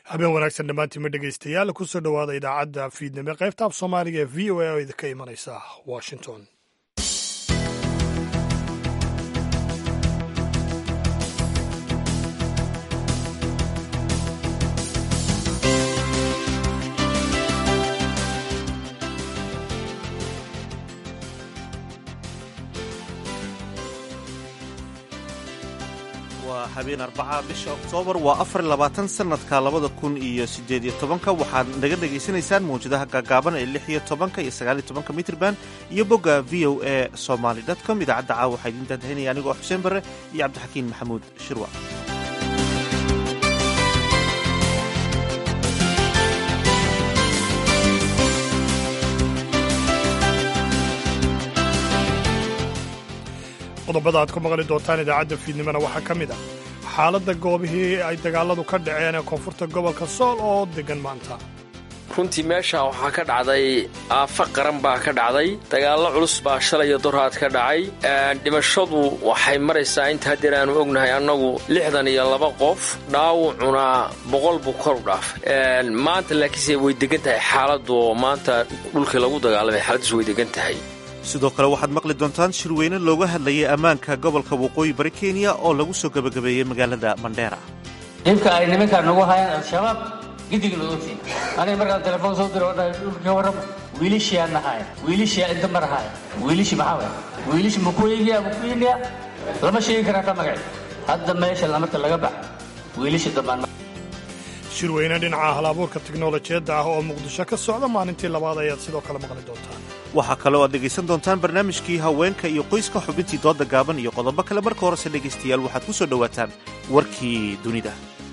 habeen wanaagsan dhammaantiinma dhegaystayaal kusoo dhowaada idaacadda fiidnimo qaybta af soomaaliga ee v o a oo idinka imanaysa washington waa habeen arbaca bisha oktoobar waa afar labaatan sanadka labada kun iyo sideed iyo tobanka waxaad naga dhegaysanaysaan mawjadaha gaagaaban ee lix iyo tobanka iyo sagaal iyo tobanka mitrban iyo bogga v o a somaly com idaacadda caawa waxaa idiin daadahinaya anigoo xuseen barre iyo cabdixakiin maxamuud shirwa qodobada aad ku maqli doontaan idaacadda fiidnimona waxaa ka mid ah xaaladda goobihii ay dagaaladu ka dhaceen ee koonfurta gobolka sool oo degan maanta runtii meesha waxaa ka dhacday aafo qaran baa ka dhacday dagaallo culus baa shalay iyo doraad ka dhacay dhimashadu waxay maraysaa inta haddeer aanu ognahay annagu lixdan iyo laba qof dhaawucuna boqol buu kor u dhaaf maanta laakiinse way degan tahay xaaladdu oo maanta dhulkii lagu dagaalamay xaaladiisu way degan tahay sidoo kale waxaad maqli doontaan shirweyne looga hadlayay ammaanka gobolka waqooyi bari kenya oo lagu soo gebagabeeyey magaalada mandheera dhibka ay nimankaan nagu hayaan al-shabaab gidigna ogtiin aniga markaan telefoon soo diro odhahay dhulka warrama wiilishiyaa nahaaya wiilishiyaa inta marahaaya wiilishi maxaa waay wiilishi makuyigiya makuyiniya lama sheegi karaa ka magaci hadda meesha lamarta laga bax wiilishi dambaan shirweyne dhinaca hal-abuurka tiknolojiyadda ah oo muqdisho ka socda maalintii labaad ayaad sidoo kale maqli doontaan waxaa kaloo aad dhegaysan doontaan barnaamijkii haweenka iyo qoyska xubintii dooda gaaban iyo qodobo kale marka horese dhegaystayaal waxaad ku soo dhowaataan warkii dunida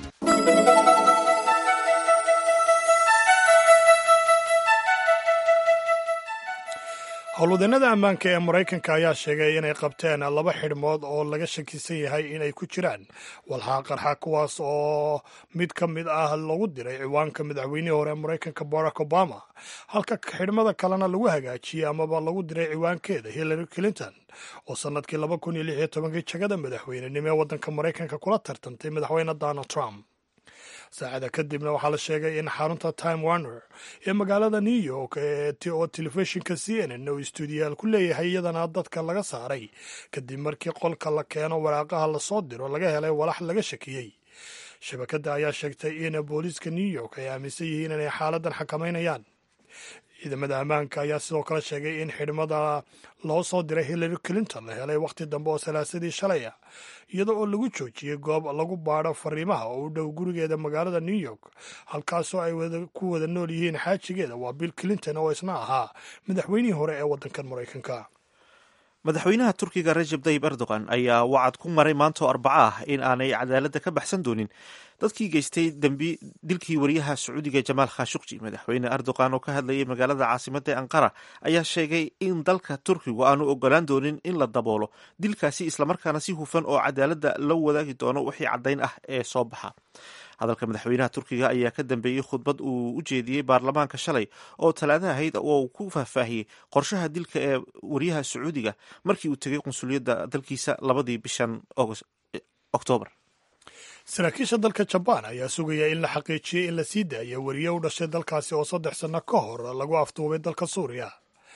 howlwadeennada ammaanka ee maraykanka ayaa sheegay inay qabteen laba xidhmood oo laga shakisan yahay inay ku jiraan walxaa qarxa kuwaas oo mid ka mid ah lagu diray ciwaanka madaxweynihii hore ee maraykanka barack obama halka xidhmada kalena lagu hagaajiyey amaba lagu diray ciwaankeeda hillary clinton oo sannadkii laba kun iyo lix iyo tobankii jagada madaxweynenimo ee waddanka maraykanka kula tartantay madaxweyne donald trump saacada kadibna waxaa la sheegay in xarunta time warner ee magaalada new york oo telefishinka c n n uu stuudiyaal ku leeyahay iyadana dadka laga saaray kadib markii qolka la keeno waraaqaha lasoo diro laga helay walax laga shakiyey shabakadda ayaa sheegtay in booliiska new york ay aaminsan yihiin inay xaaladan xakamaynayaan ciidamada ammaanka ayaa sidoo kale sheegay in xidhmada loo soo diray hillary clinton la helay wakhti dambe oo salaasadii shalay ah iyada oo lagu joojiyey goob lagu baadho fariimaha oo u dhow gurigeeda magaalada new york halkaasoo ay ku wada nool yihiin xaajigeeda waa bill clinton oo isna ahaa madaxweynihii hore ee waddankan maraykanka madaxweynaha turkiga rajab tayib erdogan ayaa wacad ku maray maantoo arbaco ah in aanay cadaaladda ka baxsan doonin dadkii geystay dembi dilkii wariyaha sacuudiga jamaal khashukji madaxweyne erdogan oo ka hadlayay magaalada caasimadda ee anqara ayaa sheegay in dalka turkigu aanu ogolaan doonin in la daboolo dilkaasi islamarkaana si hufan oo cadaaladda la wadaagi doono wixii caddayn ah ee soo baxa hadalka madaxweynaha turkiga ayaa ka dambeeyey khudbad uu u jeediyey baarlamaanka shalay oo talaada ahayd oo uu ku faahfaahiyey qorshaha dilka ee wariyaha sacuudiga markii uu tegay qunsuliyadda dalkiisa labadii bishan oktoobar saraakiisha dalka jabaan ayaa sugaya in la xaqiijiyey in la sii daaya wariye u dhashay dalkaasi oo saddex sanno ka hor lagu afduubay dalka suuriya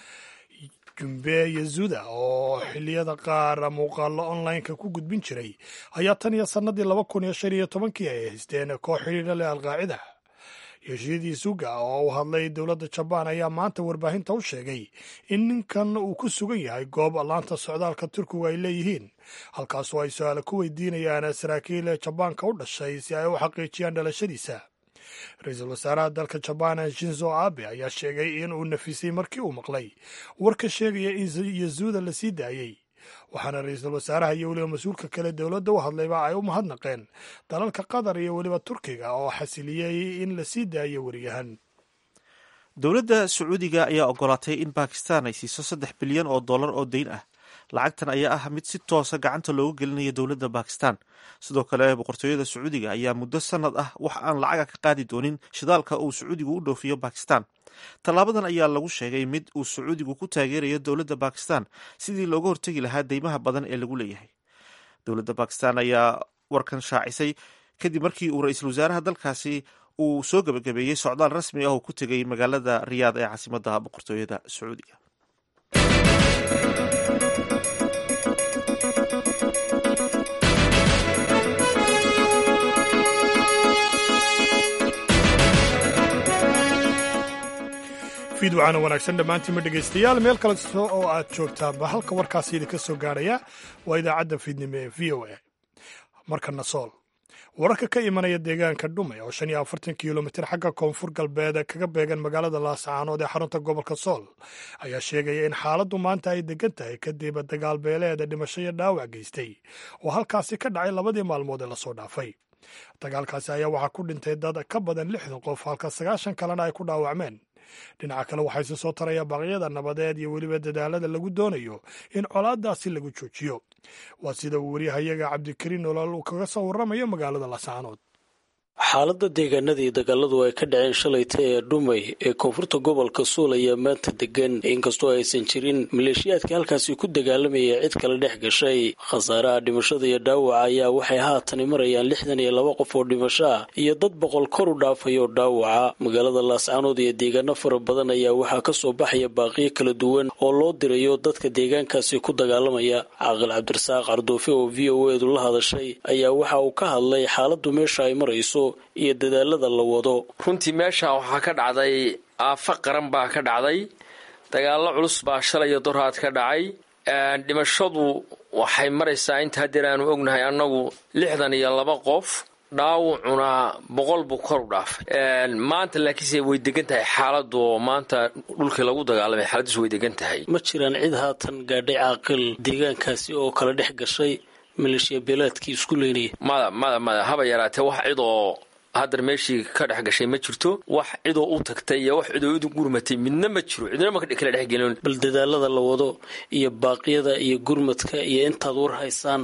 jumbe yazuda oo xilliyada qaar muuqaalo online-ka ku gudbin jiray ayaa tan iyo sannadii laba kun iyo shan iyo tobankii ay haysteen koox xidhiidha leh alqaacida yoshiyadii suga oo u hadlay dowladda jabaan ayaa maanta warbaahinta u sheegay in ninkan uu ku sugan yahay goob laanta socdaalka turkigu ay leeyihiin halkaasoo ay su-aale ku weydiinayaan saraakiil jabaanka u dhashay si ay u xaqiijiyaan dhalashadiisa ra-iisul wasaaraha dalka jabaan shinzo abe ayaa sheegay in uu nafisay markii uu maqlay warka sheegaya in yazuuda la sii daayey waxaana ra-iisul wasaaraha iyo weliba mas-uulka kale dowladda u hadlayba ay u mahadnaqeen dalalka qatar iyo weliba turkiga oo xasiliyey in la sii daayo wariyahan dowladda sacuudiga ayaa ogolaatay in bakistan ay siiso saddex bilyan oo dollar oo deyn ah lacagtan ayaa ah mid si toosa gacanta looga gelinayo dowladda bakistan sidoo kale boqortooyada sacuudiga ayaa muddo sanad ah wax aan lacaga ka qaadi doonin shidaalka uu sacuudigu u dhoofiyo bakistan tallaabadan ayaa lagu sheegay mid uu sacuudigu ku taageerayo dowladda bakistan sidii looga hortegi lahaa deymaha badan ee lagu leeyahay dowladda bakistan ayaa warkan shaacisay kadib markii uu ra-iisul wasaaraha dalkaasi uu soo gebagabeeyey socdaal rasmi ah oo ku tegay magaalada riyaad ee caasimadda boqortooyada sacuudiga fiidwacana wanaagsan dhammaantiinma dhegaystayaal meel kalesto oo aad joogtaanba halka warkaasi idinka soo gaarhaya waa idaacadda fiidnimo ee v o a markana sool wararka ka imanaya deegaanka dhume oo shan iyo afartan kilomitir xagga koonfur galbeed kaga beegan magaalada laascaanood ee xarunta gobolka sool ayaa sheegaya in xaaladdu maanta ay degan tahay kadib dagaal beeleeda dhimasho iyo dhaawac geystay oo halkaasi ka dhacay labadii maalmood ee lasoo dhaafay dagaalkaasi ayaa waxaa ku dhintay dad ka badan lixdan qof halka sagaashan kalena ay ku dhaawacmeen dhinaca kale waxaa isi soo taraya baaqyada nabadeed iyo weliba dadaalada lagu doonayo in colaadaasi lagu joojiyo waa sida uu waryahayaga cabdikariin nolol uu kaga soo warramayo magaalada laascaanood xaaladda deegaanadii dagaaladu ay ka dhaceen shalayta ee dhumay ee koonfurta gobolka suul ayaa maanta degan inkastoo aysan jirin maleeshiyaadka halkaasi ku dagaalamaya cid kale dhex gashay khasaaraha dhimashada iyo dhaawaca ayaa waxay haatani marayaan lixdan iyo laba qof oo dhimasho ah iyo dad boqol kor u dhaafay oo dhaawaca magaalada laascaanood iyo deegaano fara badan ayaa waxaa kasoo baxaya baaqiyo kala duwan oo loo dirayo dadka deegaankaasi ku dagaalamaya caaqil cabdirasaaq cardoofe oo v o edu la hadashay ayaa waxa uu ka hadlay xaaladdu meesha ay marayso iyo dadaalada la wado runtii meesha waxaa ka dhacday aafo qaran baa ka dhacday dagaallo culus baa shalaya dorhaad ka dhacay dhimashadu waxay maraysaa inta haddeer aanu ognahay annagu lixdan iyo laba qof dhaawucuna boqol buu kor u dhaafay maanta laakiinse way degan tahay xaaladu oo maanta dhulkii lagu dagaalamay xaaladiisu way degan tahay ma jiraan cid haatan gaadhay caaqil deegaankaasi oo kala dhex gashay maleeshiya beelaadkii isku leynaya mada mada mada haba yaraatee wax cid oo haddar meeshii ka dhex gashay ma jirto wax cidoo u tagtay iyo wax cidoo idu gurmatay midna ma jiro cidna ma kala dhexgelin bal dadaalada la wado iyo baaqyada iyo gurmadka iyo intaad war haysaan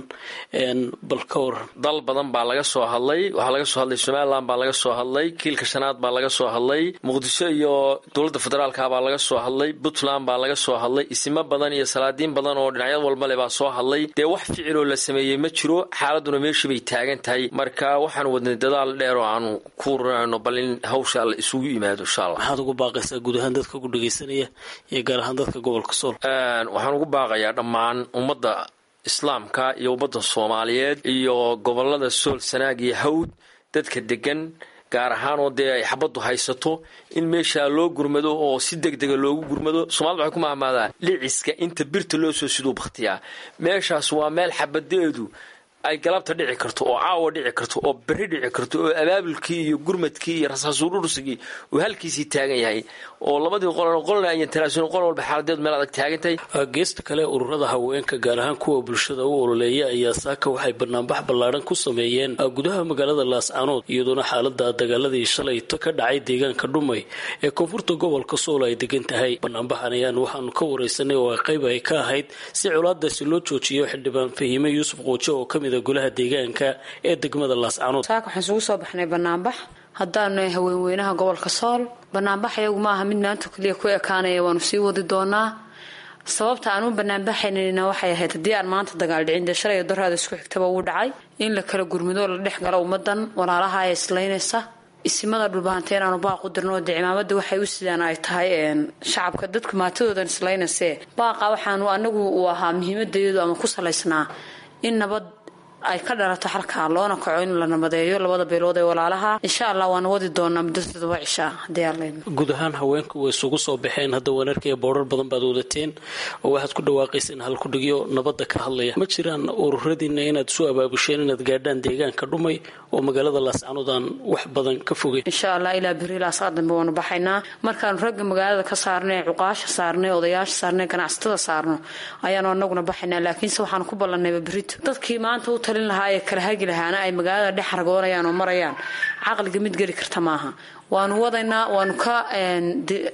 bal ka waran dal badan baa laga soo hadlay waxaa laga soo hadlay somalilan baa laga soo hadlay kiilka shanaad baa laga soo hadlay muqdisho iyo dowladda federaalka baa laga soo hadlay puntland baa laga soo hadlay isimo badan iyo salaadiin badan oo dhinacyad walbale baa soo hadlay dee wax ficiloo la sameeyey ma jiro xaaladuna meeshii bay taagan tahay marka waxaan wadnay dadaal dheer oo aanu ku urinayno bal in hawsha alla isugu yimaado insha allah maxaad ugu baaqaysaa guud ahaan dadka ku dhegaysanaya iyo gaar ahaan dadka gobolka sool waxaan ugu baaqayaa dhammaan ummadda islaamka iyo ummadda soomaaliyeed iyo gobolada sool sanaag iyo hawd dadka degan gaar ahaan oo dee ay xabaddu haysato in meeshaa loo gurmado oo si deg dega loogu gurmado soomaalida waxay ku mahmaadaa dhiciska inta birta loo soo siduu bakhtiyaa meeshaas waa meel xabadeedu ay galabta dhici karto oo caawa dhici karto oo berri dhici karto oo abaabulkii iyo gurmadkii iyo rasaasuurursigii uu halkiisii taagan yahay oo labadii qoln qolna ayan talaasun qol walba xaaladeedu meel adag taagan tahay geesta kale ururada haweenka gaar ahaan kuwa bulshada u ololeeya ayaa saaka waxay banaanbax ballaadhan ku sameeyeen gudaha magaalada laascaanood iyadoona xaalada dagaaladii shalayto ka dhacay deegaanka dhumay ee koonfurta gobolka sool ay degan tahay banaanbaxan ayaan waxaanu ka wareysanay oo qayb ay ka ahayd si colaadaasi loo joojiyo xildhibaan fahime yuusuf quujo oo kamid golaha deegaanka ee degmada laascaanood saaka waxaan isugu soo baxnay banaanbax haddaanu nahay haweenweynaha gobolka sool banaanbax iyagu ma aha mid maanta keliya ku ekaanaya waanu sii wadi doonaa sababta aan u banaanbaxaynayna waxay ahayd haddii aan maanta dagaal dhicin dee shalay doraada isku xigtaba uu dhacay in la kala gurmado la dhex galo ummadan walaalaha ee islaynaysa isimada dhulbahanta inaanu baaq u dirno dee cimaamada waxay u sidaan ay tahay shacabka dadka maatadoodan islaynayse baaqa waxaanu anagu uu ahaa muhiimadayadu ama ku salaysnaa in nabad ay ka dhalato xalkaa loona kaco in la nabadeeyo labada beelood ee walaalaha insha allah waana wadi doonaa muddo todoba cishaa hadii aan leydno guud ahaan haweenku way isugu soo baxeen hadda waan arkaya boorar badan baad wadateen oo waxaad ku dhawaaqayseen halkudhigyo nabadda ka hadlaya ma jiraan ururadiina inaad isu abaabusheen inaad gaadhaan deegaanka dhumay oo magaalada laascaanood aan wax badan ka fogeyn insha allah ilaa beri ilaa saa dambe waanu baxaynaa markaanu ragga magaalada ka saarnay cuqaasha saarnay odayaasha saarnay ganacsatada saarno ayaanu anaguna baxaynaa laakiinse waxaanu ku ballanayba berito dadkii maanta u talin lahaa ee kala hagi lahaana ay magaalada dhex ragoonayaan oo marayaan caqliga mid geli karta maaha waanu wadaynaa waanu ka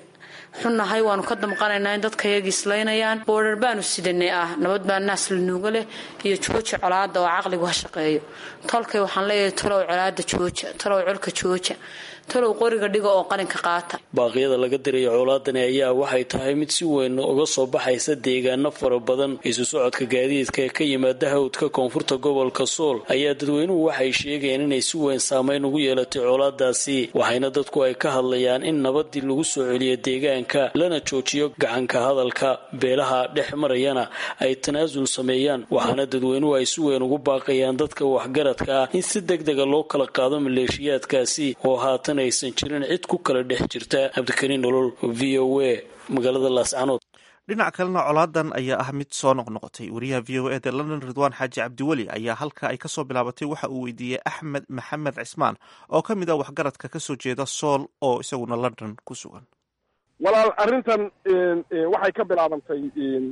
xunnahay waanu ka damqanaynaa in dadka yagii islaynayaan boodhar baanu sidanay ah nabad baa naas la nuuga leh iyo jooja colaada oo caqligu ha shaqeeyo tolkay waxaan leeyahay talow colaada jooja talow colka jooja talow qoriga dhiga oo qalinka qaata baaqyada laga diraya colaadani ayaa waxay tahay mid si weyn uga soo baxaysa deegaano fara badan isu socodka gaadiidka ee ka yimaada hawdka koonfurta gobolka sool ayaa dadweynuhu waxay sheegayeen inay si weyn saameyn ugu yeelatay colaadaasi waxayna dadku ay ka hadlayaan in nabadii lagu soo celiyo deegaanka lana joojiyo gacanka hadalka beelaha dhex marayana ay tanaasul sameeyaan waxaana dadweynuhu ay si weyn ugu baaqayaan dadka waxgaradka ah in si deg dega loo kala qaado maleeshiyaadkaasi oo haatan aysan jirin cid ku kala dhex jirta cabdikariin nolol v o a magaalada laascanood dhinac kalena colaadan ayaa ah mid soo noqnoqotay wariyaha v o eda london ridwaan xaaji cabdiweli ayaa halka ay kasoo bilaabatay waxa uu weydiiyey axmed maxamed cismaan oo ka mid ah waxgaradka kasoo jeeda sool oo isaguna london ku sugan walaal arrintan waxay ka bilaabantay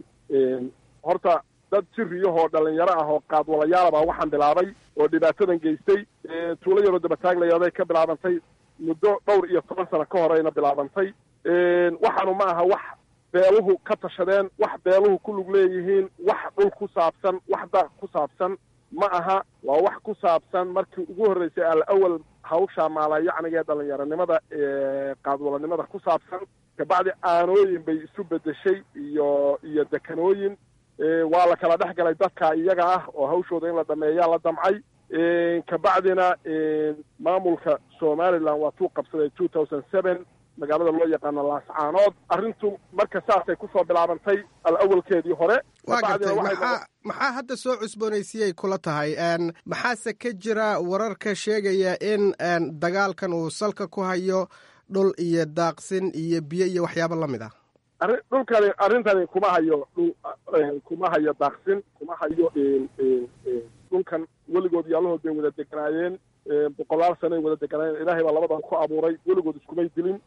horta dad jiriyahoo dhalinyaro ah oo qaadwalayaalabaa waxaan bilaabay oo dhibaatadan geystay tuulo yaroo dabataaglayaday ka bilaabantay muddo dhowr iyo toban sano ka horeyna bilaabantay waxaanu ma aha wax beeluhu ka tashadeen wax beeluhu ku lug leeyihiin wax dhul ku saabsan wax daaq ku saabsan ma aha waa wax ku saabsan markii ugu horreysay al awal hawsha maalayacniga ee dhalinyaronimada qaadwalanimada ku saabsan kabacdi aanooyin bay isu bedeshay iyo iyo dekanooyin waa la kala dhex galay dadka iyaga ah oo hawshooda in la dhameeyaa la damcay kabacdina maamulka somaliland waa tuu qabsaday two thousand seven magaalada loo yaqaano laascaanood arrintu marka saasay kusoo bilaabantay al awalkeedii hore waa gartay maxaa maxaa hadda soo cusboonaysiiyay kula tahay maxaase ka jira wararka sheegaya in dagaalkan uu salka ku hayo dhul iyo daaqsin iyo biyo iyo waxyaabo la mid ah arri dhulkani arrintani kuma hayo dhul kuma hayo daaqsin kuma hayo dhulkan weligood yaalahood bay wada deganaayeen boqolaal sanoay wada deganaayeen ilaahay baa labadan ku abuuray weligood iskumay dilin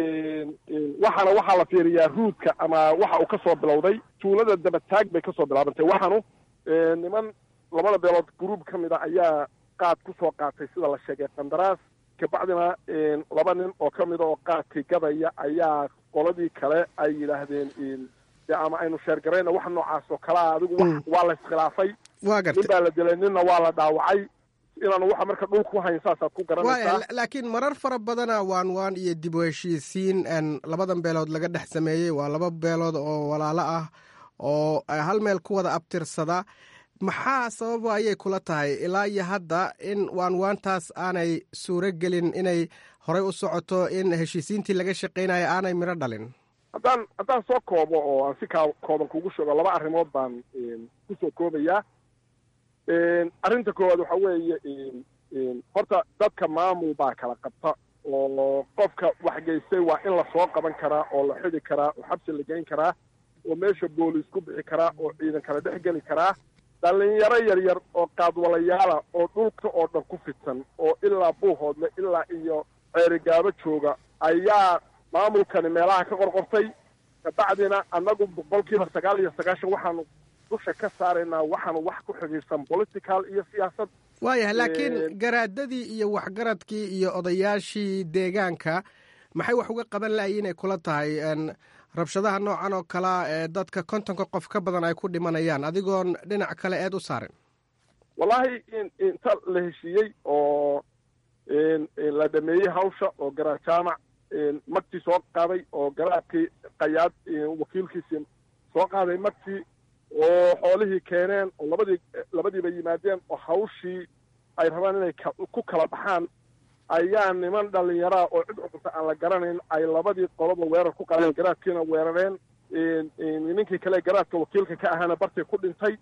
waxaana waxaa la fiiriyaa ruudka ama waxa uu kasoo bilowday tuulada dabataag bay kasoo bilaabantay waxaanu niman labada beelood gruub ka mid a ayaa qaad kusoo qaatay sida la sheegay qandaraas kabacdina laba nin oo ka mida oo qaadkii gadaya ayaa qoladii kale ay yidhaahdeen de ama aynu sheergarayna wax noocaas oo kalea adigu waa la iskhilaafay waa gartay nin baa la dilay ninna waa la dhaawacay inaanu waxa marka dhul ku hayn saasaad ku garanaysaa laakiin marar fara badana waan waan iyo dib u heshiisiin labadan beelood laga dhex sameeyey waa laba beelood oo walaalo ah oo hal meel ku wada abtirsada maxaa sababa ayay kula tahay ilaa iyo hadda in waan waantaas aanay suuro gelin inay horey u socoto in heshiisiintii laga shaqaynayo aanay midho dhalin haddaan haddaan soo koobo oo aan si kaa kooban kugu sheego laba arrimood baan kusoo koobayaa arrinta koowaad waxa weeye horta dadka maamul baa kala qabta oo qofka waxgeystay waa in lasoo qaban karaa oo la xidi karaa oo xabsi la geyn karaa oo meesha booliis ku bixi karaa oo ciidan kala dhex geli karaa dhalinyaro yaryar oo qaadwalayaala oo dhulka oo dhan ku fidsan oo ilaa buuhoodle ilaa iyo ceerigaabo jooga ayaa maamulkani meelaha ka qorqortay kabacdina annagu boqolkiiba sagaal iyo sagaashan waxaanu dusha ka saaraynaa waxaanu wax ku xidhiirsan political iyo siyaasad waayahay laakiin garaadadii iyo waxgaradkii iyo odayaashii deegaanka maxay wax uga qaban lahaye inay kula tahay rabshadaha noocan oo kalea ee dadka kontonka qof ka badan ay ku dhimanayaan adigoon dhinac kale eed u saarin wallaahi inta la heshiiyey oo la dhameeyey hawsha oo garaad jaamac magtii soo qaaday oo garaadkii qayaad wakiilkiisii soo qaaday magtii oo xoolihii keeneen oo labadii labadiiba yimaadeen oo hawshii ay rabaan inay ku kala baxaan ayaa niman dhalinyaraa oo cid cusubta aan la garanayn ay labadii qoloba weerar ku qaleen garaadkiina weerareen ninkii kale garaadka wakiilka ka ahaana bartii ku dhintay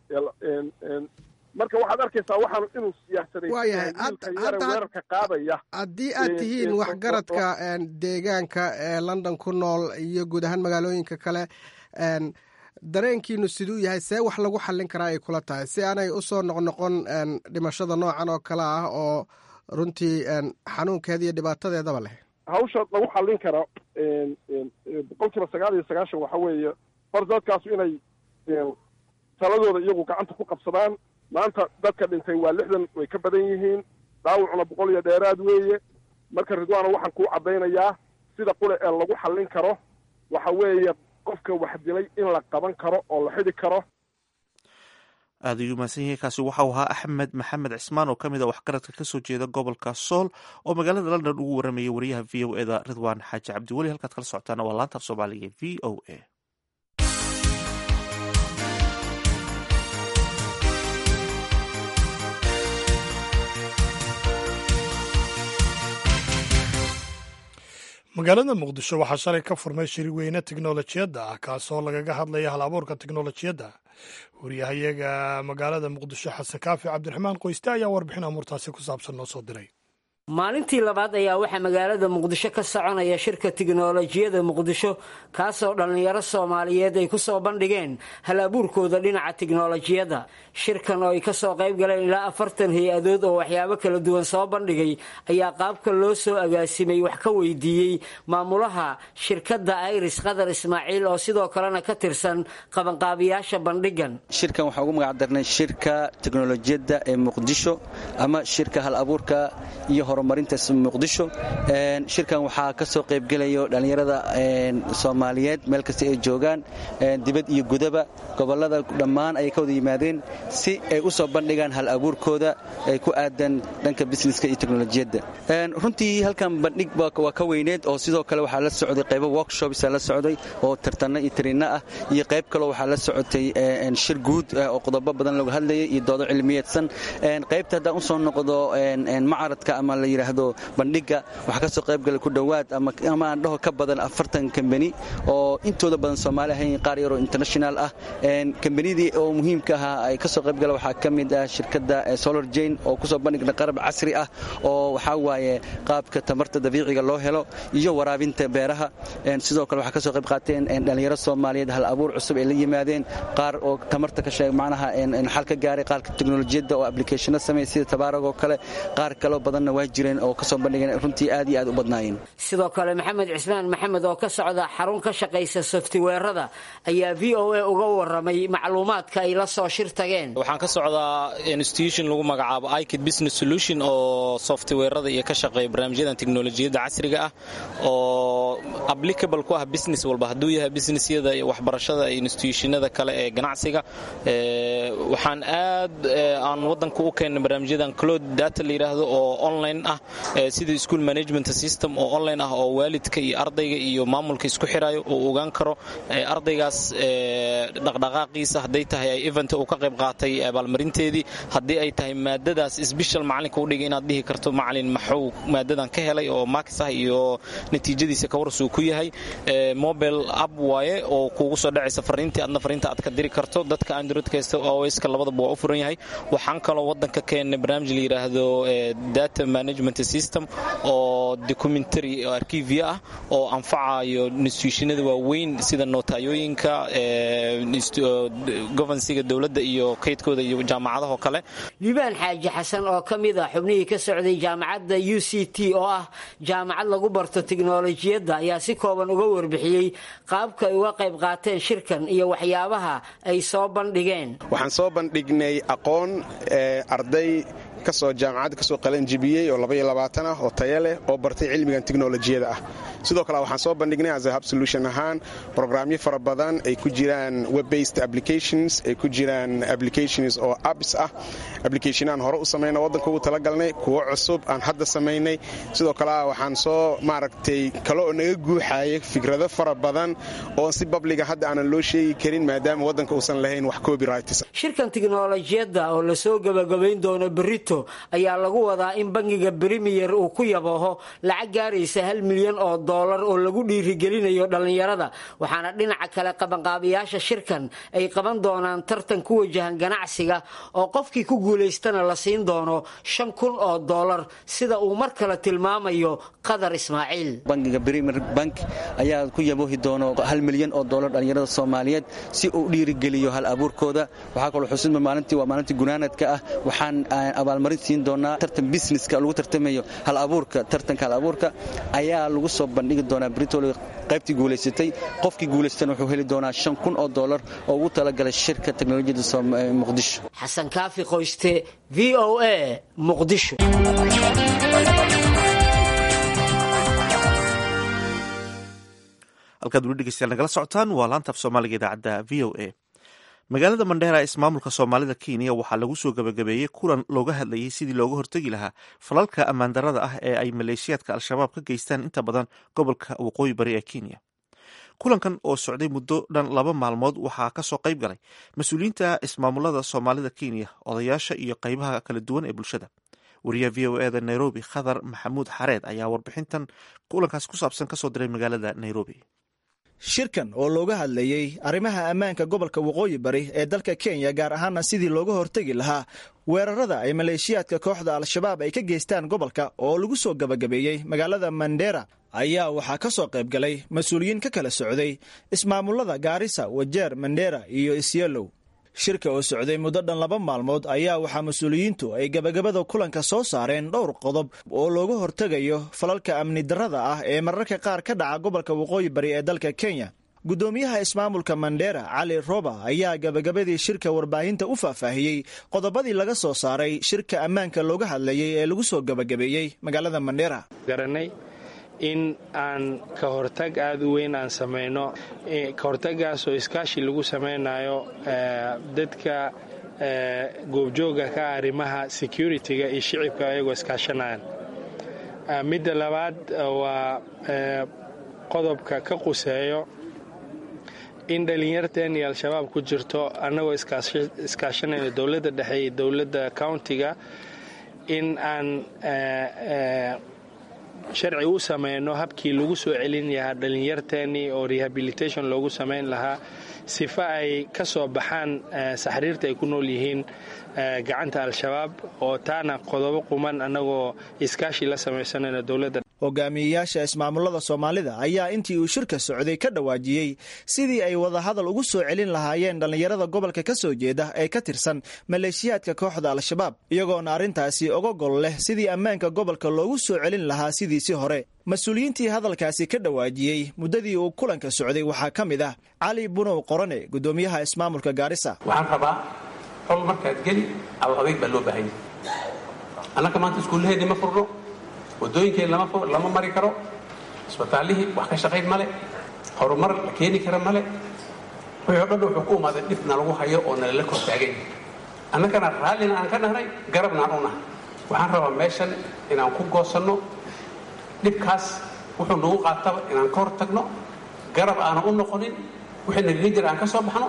marka waxaad arkaysaa waxaanu inuu siyaasaday waayahay weerarka qaadaya haddii aad tihiin waxgaradka deegaanka ee london ku nool iyo guud ahaan magaalooyinka kale dareenkiinu siduu yahay see wax lagu xallin karaa ay kula tahay si aanay usoo noqnoqon dhimashada noocan oo kale ah oo runtii xanuunkeeda iyo dhibaatadeedaba leh hawsha lagu xallin kara boqol kiiba sagaal iyo sagaashan waxa weeye hor dadkaasu inay taladooda iyagu gacanta ku qabsadaan maanta dadka dhintay waa lixdan way ka badan yihiin dhaawacuna boqol iyo dheeraad weeye marka ridwaana waxaan kuu caddaynayaa sida qule ee lagu xallin karo waxa weeye qofka wax dilay in la qaban karo oo la xidi karo aada ayuu mahadsan yahay kaasi waxau ahaa axmed maxamed cismaan oo ka mid a waxgaradka kasoo jeeda gobolka sool oo magaalada london ugu waramayay wariyaha v o eda ridwaan xaaji cabdiweli halkaad kala socotaana waa laanta af soomaaliga v o a magaalada muqdisho waxaa shalay ka furmay shiri weyne teknolojiyadda ah kaasoo lagaga hadlaya hal abuurka teknolojiyadda wariyahayaga magaalada muqdisho xasan kaafi cabdiraxmaan qoyste ayaa warbixin amuurtaasi ku saabsan noo soo diray maalintii labaad ayaa waxaa magaalada muqdisho ka soconaya shirka tiknolojiyada muqdisho kaasoo dhallinyaro soomaaliyeed ay kusoo bandhigeen hal abuurkooda dhinaca tiknolojiyadda shirkan oo ay kasoo qayb galeen ilaa afartan hay-adood oo waxyaabo kala duwan soo bandhigay ayaa qaabka loo soo agaasimay wax ka weydiiyey maamulaha shirkadda iris qadar ismaaciil oo sidoo kalena ka tirsan qabanqaabiyaasha bandhigan shirkan waxaa ugu magac darnay shirka teknolojiyadda ee muqdisho ama shirka hal abuurka iyo horumarinta muqdisho shirkan waxaa ka soo qaybgelayo dhallinyarada soomaaliyeed meel kasta ay joogaan dibad iyo gudaba gobolada dhammaan ayay ka wada yimaadeen si ay u soo bandhigaan hal abuurkooda ay ku aadan dhanka busineska iyo teknolojiyadda runtii halkan bandhig waa ka weyneed oo sidoo kale waxaa la socday qaybo workshops la socday oo tartanno iyo tariinno ah iyo qayb kaloo waxaa la socotay shir guud oo qodobo badan lagu hadlayay iyo doodo cilmiyeedsan qaybta haddaan usoo noqdo macaradka ama la yidhaahdo bandhiga waxaa ka soo qaybgalay ku dhowaad ama aan dhaho ka badan afartan kambani oo intooda badan soomaali ahayn qaar yaroo international ah kambanidii oo muhiimka ahaa ay ka soo qaybgala waxaa ka mid ah shirkadda solar jane oo kusoo bandhigna qarab casri ah oo waxaa waaye qaabka tamarta dabiiciga loo helo iyo waraabinta beeraha sidoo kale waxaa ka soo qayb qaateen dhallinyaro soomaaliyeed hal abuur cusub ay la yimaadeen qaar oo tamarta ka sheeg macnaha xal ka gaaray qaarka teknolojiyadda oo applicationo sameeya sida tabaarag oo kale qaar kaloo badanna waa jireen oo kasoo bandhigeen runtii aad iyo aad u badnaayeen sidoo kale maxamed cismaan maxamed oo ka socda xarun ka shaqaysa softweerada ayaa v o a uga waramay macluumaadka ay la soo shir tageen waxaan ka socdaa institution lagu magacaabo ikid business solution oo softweerada iyo ka shaqeeya barnaamijyadan teknolojiyadda casriga ah oo applicable ku ah business walba hadduu yahay businessyada waxbarashada iyo institutionada kale ee ganacsiga waxaan aad aan wadanka u keennay barnaamijyadan cloud data la yidhaahdo oo online ah sida school management system oo online ah oo waalidka iyo ardayga iyo maamulka isku xirayo uu ogaan karo ardaygaas dhaqdhaqaaqiisa hadday tahay ay event uu ka qayb qaatay abaalmarinteedii haddii ay tahay maadadaas sbeshal macalinka udhigay inaad dhihi karto macalin maxuu maadadan ka helay oo maakis ah iyo natiijadiisa kawarsuu ku yahay mobile app waaye oo kuugu soo dhacaysa fariintii adna fariinta aad ka diri karto dadka androidkasta oska labadaba waa u furan yahay waxaan kaloo wadanka keennay barnaamij la yidhaahdo data management system oo documentary arkiivya ah oo anfacayo institutionada waaweyn sida nootayooyinka govansiga dowladda iyo kaydkooda iyo jaamacadahoo kale liibaan xaaji xasan oo ka mid a xubnihii ka socday jaamacadda u c t oo ah jaamacad lagu barto tiknolojiyadda ayaa si kooban uga warbixiyey qaabka ay uga qayb qaateen shirkan iyo waxyaabaha ay soo bandhigeen waxaan soo bandhignay aqoon arday kasoo jaamacadda kasoo qalanjibiyey oo labaiyo labaatan ah oo taya leh oo bartay cilmigan teknolojiyada ah sidoo kale waxaan soo bandhignay as a hub solution ahaan brograamyo fara badan ay ku jiraan web-based applications ay ku jiraan applications oo apps ah applicationaan hore u samayna waddanka ugu talagalnay kuwo cusub aan hadda samaynay sidoo kale waxaan soo maaragtay kale oo naga guuxaya fikrado fara badan oo si babliga hadda aanan loo sheegi karin maadaama waddanka uusan lahayn wax copyrights shirkan tiknolojiyadda oo lasoo gabagabayn doono berito ayaa lagu wadaa in bangiga brimiyer uu ku yabooho lacag gaaraysa hal milyan oo doolar oo lagu dhiirigelinayo dhallinyarada waxaana dhinaca kale qabanqaabiyaasha shirkan ay qaban doonaan tartan ku wajahan ganacsiga oo qofkii ku guulaystana la siin doono shan kun oo doolar sida uu mar kale tilmaamayo qadar ismaaciil bangiga brimer bank ayaa ku yaboohi doono hal milyan oo doolar dhallinyarada soomaaliyeed si uu dhiirigeliyo hal abuurkooda waxaa kaloo xusidma maalintii waa maalintii gunaanadka ah waxaan abaalmarin siin doonaa tartan businesska lagu tartamayo hal abuurka tartanka hal abuurka ayaa lagu soo bandhigi doonaa britol qaybtii guulaysatay qofkii guulaystana wuxuu heli doonaa shan kun oo doolar oo ugu talagalay shirka teknolojiyadda muqdisho xasan kaafi qoyste v o a muqdisho halkaad weli dhegeystayaal nagala socotaan waa laantaaf soomaaliga idaacadda v o a magaalada mandheera ee ismaamulka soomaalida kenya waxaa lagu soo gabagabeeyey kulan looga hadlayay sidii looga hortegi lahaa falalka ammaandarada ah ee ay maleeshiyaadka al-shabaab ka geystaan inta badan gobolka waqooyi bari ee kenya kulankan oo socday muddo dhan laba maalmood waxaa kasoo qayb galay mas-uuliyiinta ismaamulada soomaalida kenya odayaasha iyo qeybaha kala duwan ee bulshada wariyaha v o eda nairobi khadar maxamuud xareed ayaa warbixintan kulankaas ku saabsan kasoo diray magaalada nairobi shirkan oo looga hadlayey arrimaha ammaanka gobolka waqooyi bari ee dalka kenya gaar ahaana sidii looga hortegi lahaa weerarada ay maleeshiyaadka kooxda al-shabaab ay ka geystaan gobolka oo lagu soo gabagabeeyey magaalada mandera ayaa waxaa ka soo qayb galay mas-uuliyiin ka kala socday ismaamulada gaarisa wajeer mandera iyo isyelow shirka oo socday muddo dhan laba maalmood ayaa waxaa mas-uuliyiintu ay gabagabada kulanka soo saareen dhowr qodob oo looga hortegayo falalka amni darrada ah ee mararka qaar ka dhaca gobolka waqooyi bari ee dalka kenya guddoomiyaha ismaamulka mandera cali roba ayaa gabagabadii shirka warbaahinta u faahfaahiyey qodobadii laga soo saaray shirka ammaanka looga hadlayay ee lagu soo gabagabeeyey magaalada mandera in aan ka hortag aada u weyn aan samayno ka hortagaasoo iskaashi lagu samaynayo dadka goobjooga ka arrimaha security-ga iyo shicibka ayagoo iskaashanayaan midda labaad waa qodobka ka quseeyo in dhallinyarteen iyo al-shabaab ku jirto annagoo iskaashanayno dowladda dhexe iyo dowladda countiga in aan sharci u samayno habkii lagu soo celin lahaa dhallinyarteennii oo rehabilitation loogu samayn lahaa sifa ay ka soo baxaan saxriirta ay ku nool yihiin gacanta al-shabaab oo taana qodobo quman annagoo iskaashi la samaysanayno dowladda hogaamiyeyaasha ismaamulada soomaalida ayaa intii uu shirka socday ka dhawaajiyey sidii ay wadahadal ugu soo celin lahaayeen dhallinyarada gobolka ka soo jeeda ee ka tirsan maleeshiyaadka kooxda al-shabaab iyagoona arrintaasi oga gol leh sidii ammaanka gobolka loogu soo celin lahaa sidiisii hore mas-uuliyiintii hadalkaasi ka dhawaajiyey muddadii uu kulanka socday waxaa ka mid ah cali bunow qorane guddoomiyaha ismaamulka gaarisa waxaan rabaa xol markaad geli al adayg baa loo baahanya annaka maanta iskuullaheedii ma furno wadooyinkeen lama mari karo isbitaallihii wax ka shaqayn male horumar la keeni kara male wixii o dhan wuxuu ku umaaday dhibna lagu hayo oo nalala kor taagay annagana raallina aan ka nahnay garabna aan u nahay waxaan rabaa meeshan inaan ku goosanno dhibkaas wuxuu nagu qaataba inaan ka hor tagno garab aanan u noqonin wixii nagaga jira aan ka soo baxno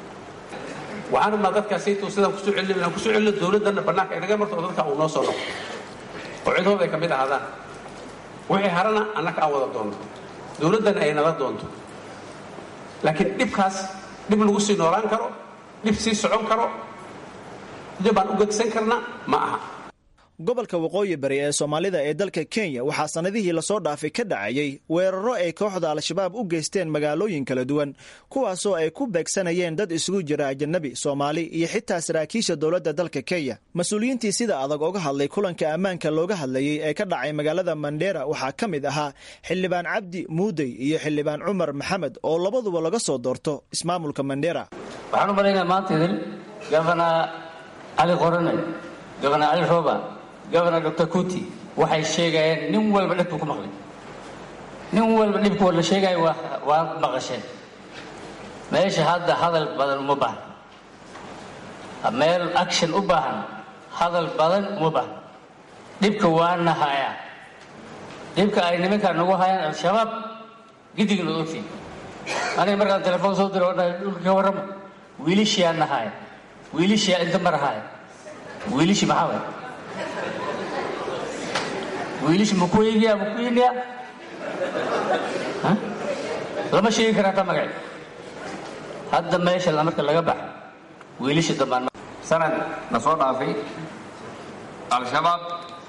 waxaan rabnaa dadkaasayto sidaan kusoo celino inaan kusoo celino dowladdanna bannaanka inaga marto oo dadka uu noo soo noqo oo cidhooda ay ka mid ahaadaan wixii harana annaka aan wada doonto dowladdana ay nala doonto laakiin dhibkaas dhib lagu sii noolaan karo dhib sii socon karo dhib aan u gegsan karna ma aha gobolka waqooyi bari ee soomaalida ee dalka kenya waxaa sannadihii lasoo dhaafay ka dhacayay weeraro ay kooxda al-shabaab u geysteen magaalooyin kala duwan kuwaasoo ay ku beegsanayeen dad isugu jira ajanabi soomaali iyo xitaa saraakiisha dowladda dalka kenya mas-uuliyiintii sida adag oga hadlay kulanka ammaanka looga hadlayay ee ka dhacay magaalada mandera waxaa ka mid ahaa xildhibaan cabdi muudey iyo xildhibaan cumar maxamed oo labaduba laga soo doorto ismaamulka mandera waxaan u malaynaa maanta idin gabana cali qorane gabana cali rooba gobernor dor kuti waxay sheegayeen nin walba dhibku ku maqlay nin walba dhibku la sheegayo waa maqasheen meesha hadda hadal badan uma baahna meel action u baahan hadal badan uma baahna dhibka waana hayaa dhibka ay nimankaa nagu hayaan al-shabaab gidigna ogtiin aniga markaan telefoon soo diro odha dhulka ka warrama wiilishiyaa nahaaya wiilishiyaa inta marahaaya wiilishi maxaa waay wiilish makuegiya makuiniya lama sheegi karaa ta magaci hadda meesha marka laga baxa wiilisha dambaan sanad na soo dhaafay al-shabaab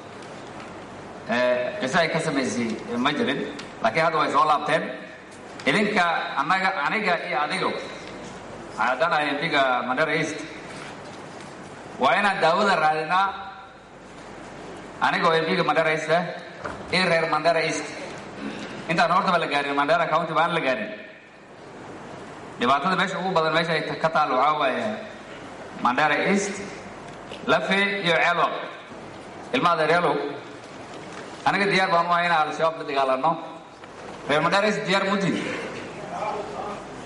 qisa ay ka samaysay ma jirin laakiin hadda way soo laabteen idinka anaga aniga iyo adigo haddaan mbiga mandera east waa inaan daawada raadinaa anigoo mbiga mandera east ah iyo reer mandera east intaan hortaba la gaarin mandera county baan la gaarin dhibaatada meesha ugu badan meesha ay ka taal waxaa waaye mandera east lafe iyo ceelo ilmaha adeeryaalow aniga diyaar baan u ahay inaan al-shabaab la dagaalano reer mandera east diyaar mutin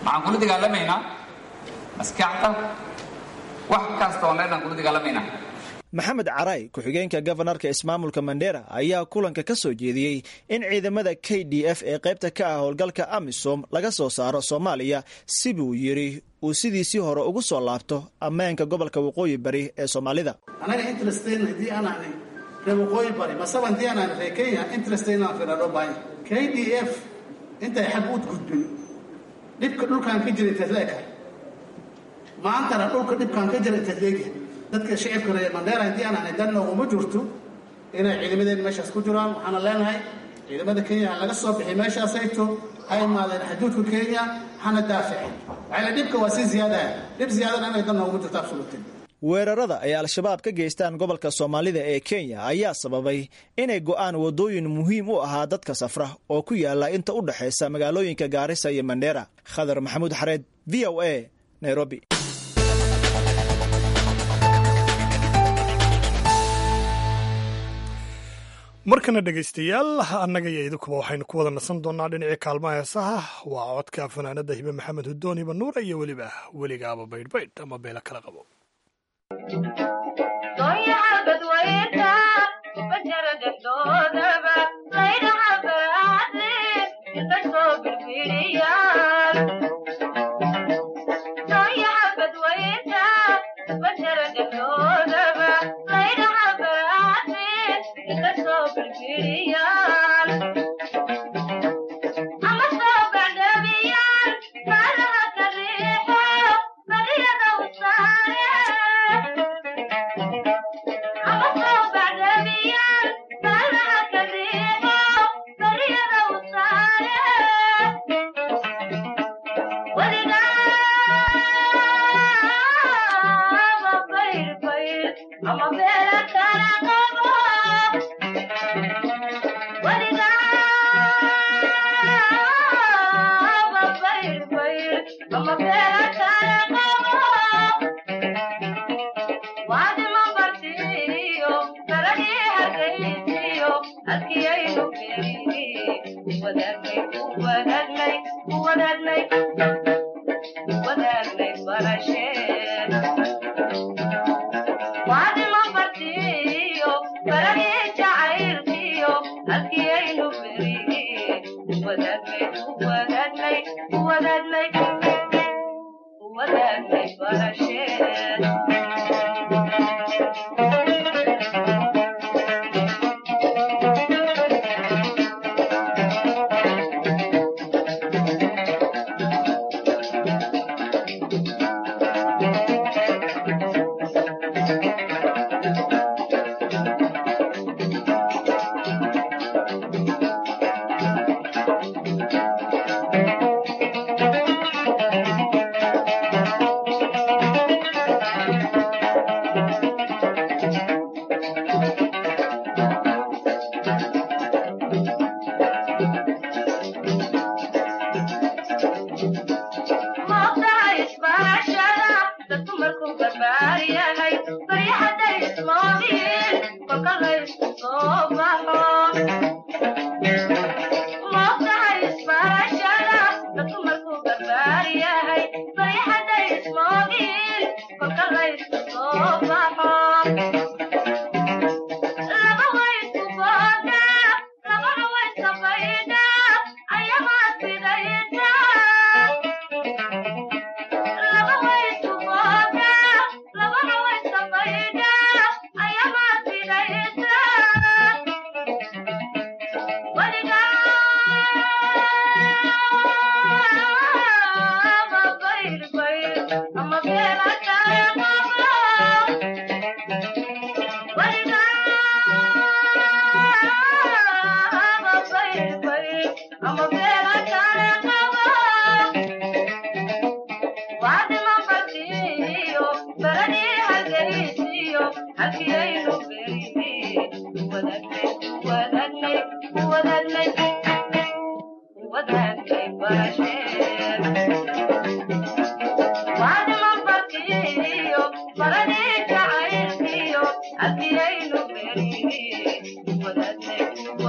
waxaan kula dagaalamaynaa maskaxda wax kasta oo dhan aan kula dagaalamaynaa maxamed caray ku-xigeenka gofanarka ismaamulka mandera ayaa kulanka ka soo jeediyey in ciidamada k d f ee qaybta ka ah howlgalka amisom laga soo saaro soomaaliya si buu yidhi uu sidiisii hore ugu soo laabto ammaanka gobolka waqooyi bari ee soomaalida anaga interestn haddii aan ahnay reer waqooyi bari masaba haddii aan ahnay reer kenya interestn aan firadho bahay k d f intay xag u gudbin dhibka dhulkaan ka jira intaad leeka maantana dhulka dhibkaan ka jira intaad leegyahay dadka shicibka reer mandheera haddii aan ahnay dan nooguma jirto inay ciidamadeen meeshaas ku jiraan waxaana leenahay ciidamada kenya ha laga soo bixi meeshaas hayto ha imaadeen xuduudka kenya hana daaficin waxayna dhibka waa si ziyaadaha dhib ziyaadana inay dan nooguma jirto absolutin weerarada ay al-shabaab ka geystaan gobolka soomaalida ee kenya ayaa sababay inay go'aan waddooyin muhiim u ahaa dadka safra oo ku yaala inta u dhexaysa magaalooyinka gaarisa iyo mandheera khadar maxamuud xareed v o a nairobi markana dhegaystayaal annaga iyo idinkuba waxaynu ku wada nasan doonnaa dhinacii kaalmaha heesaha waa codka fanaanada hibe maxamed hudoon hiba nuura iyo weliba weligaaba baydhbaydh ama beelo kala qabo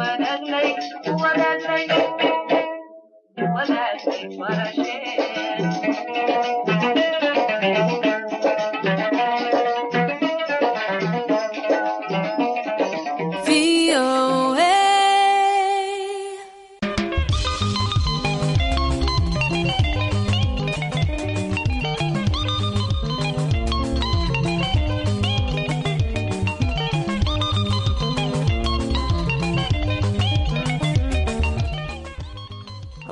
What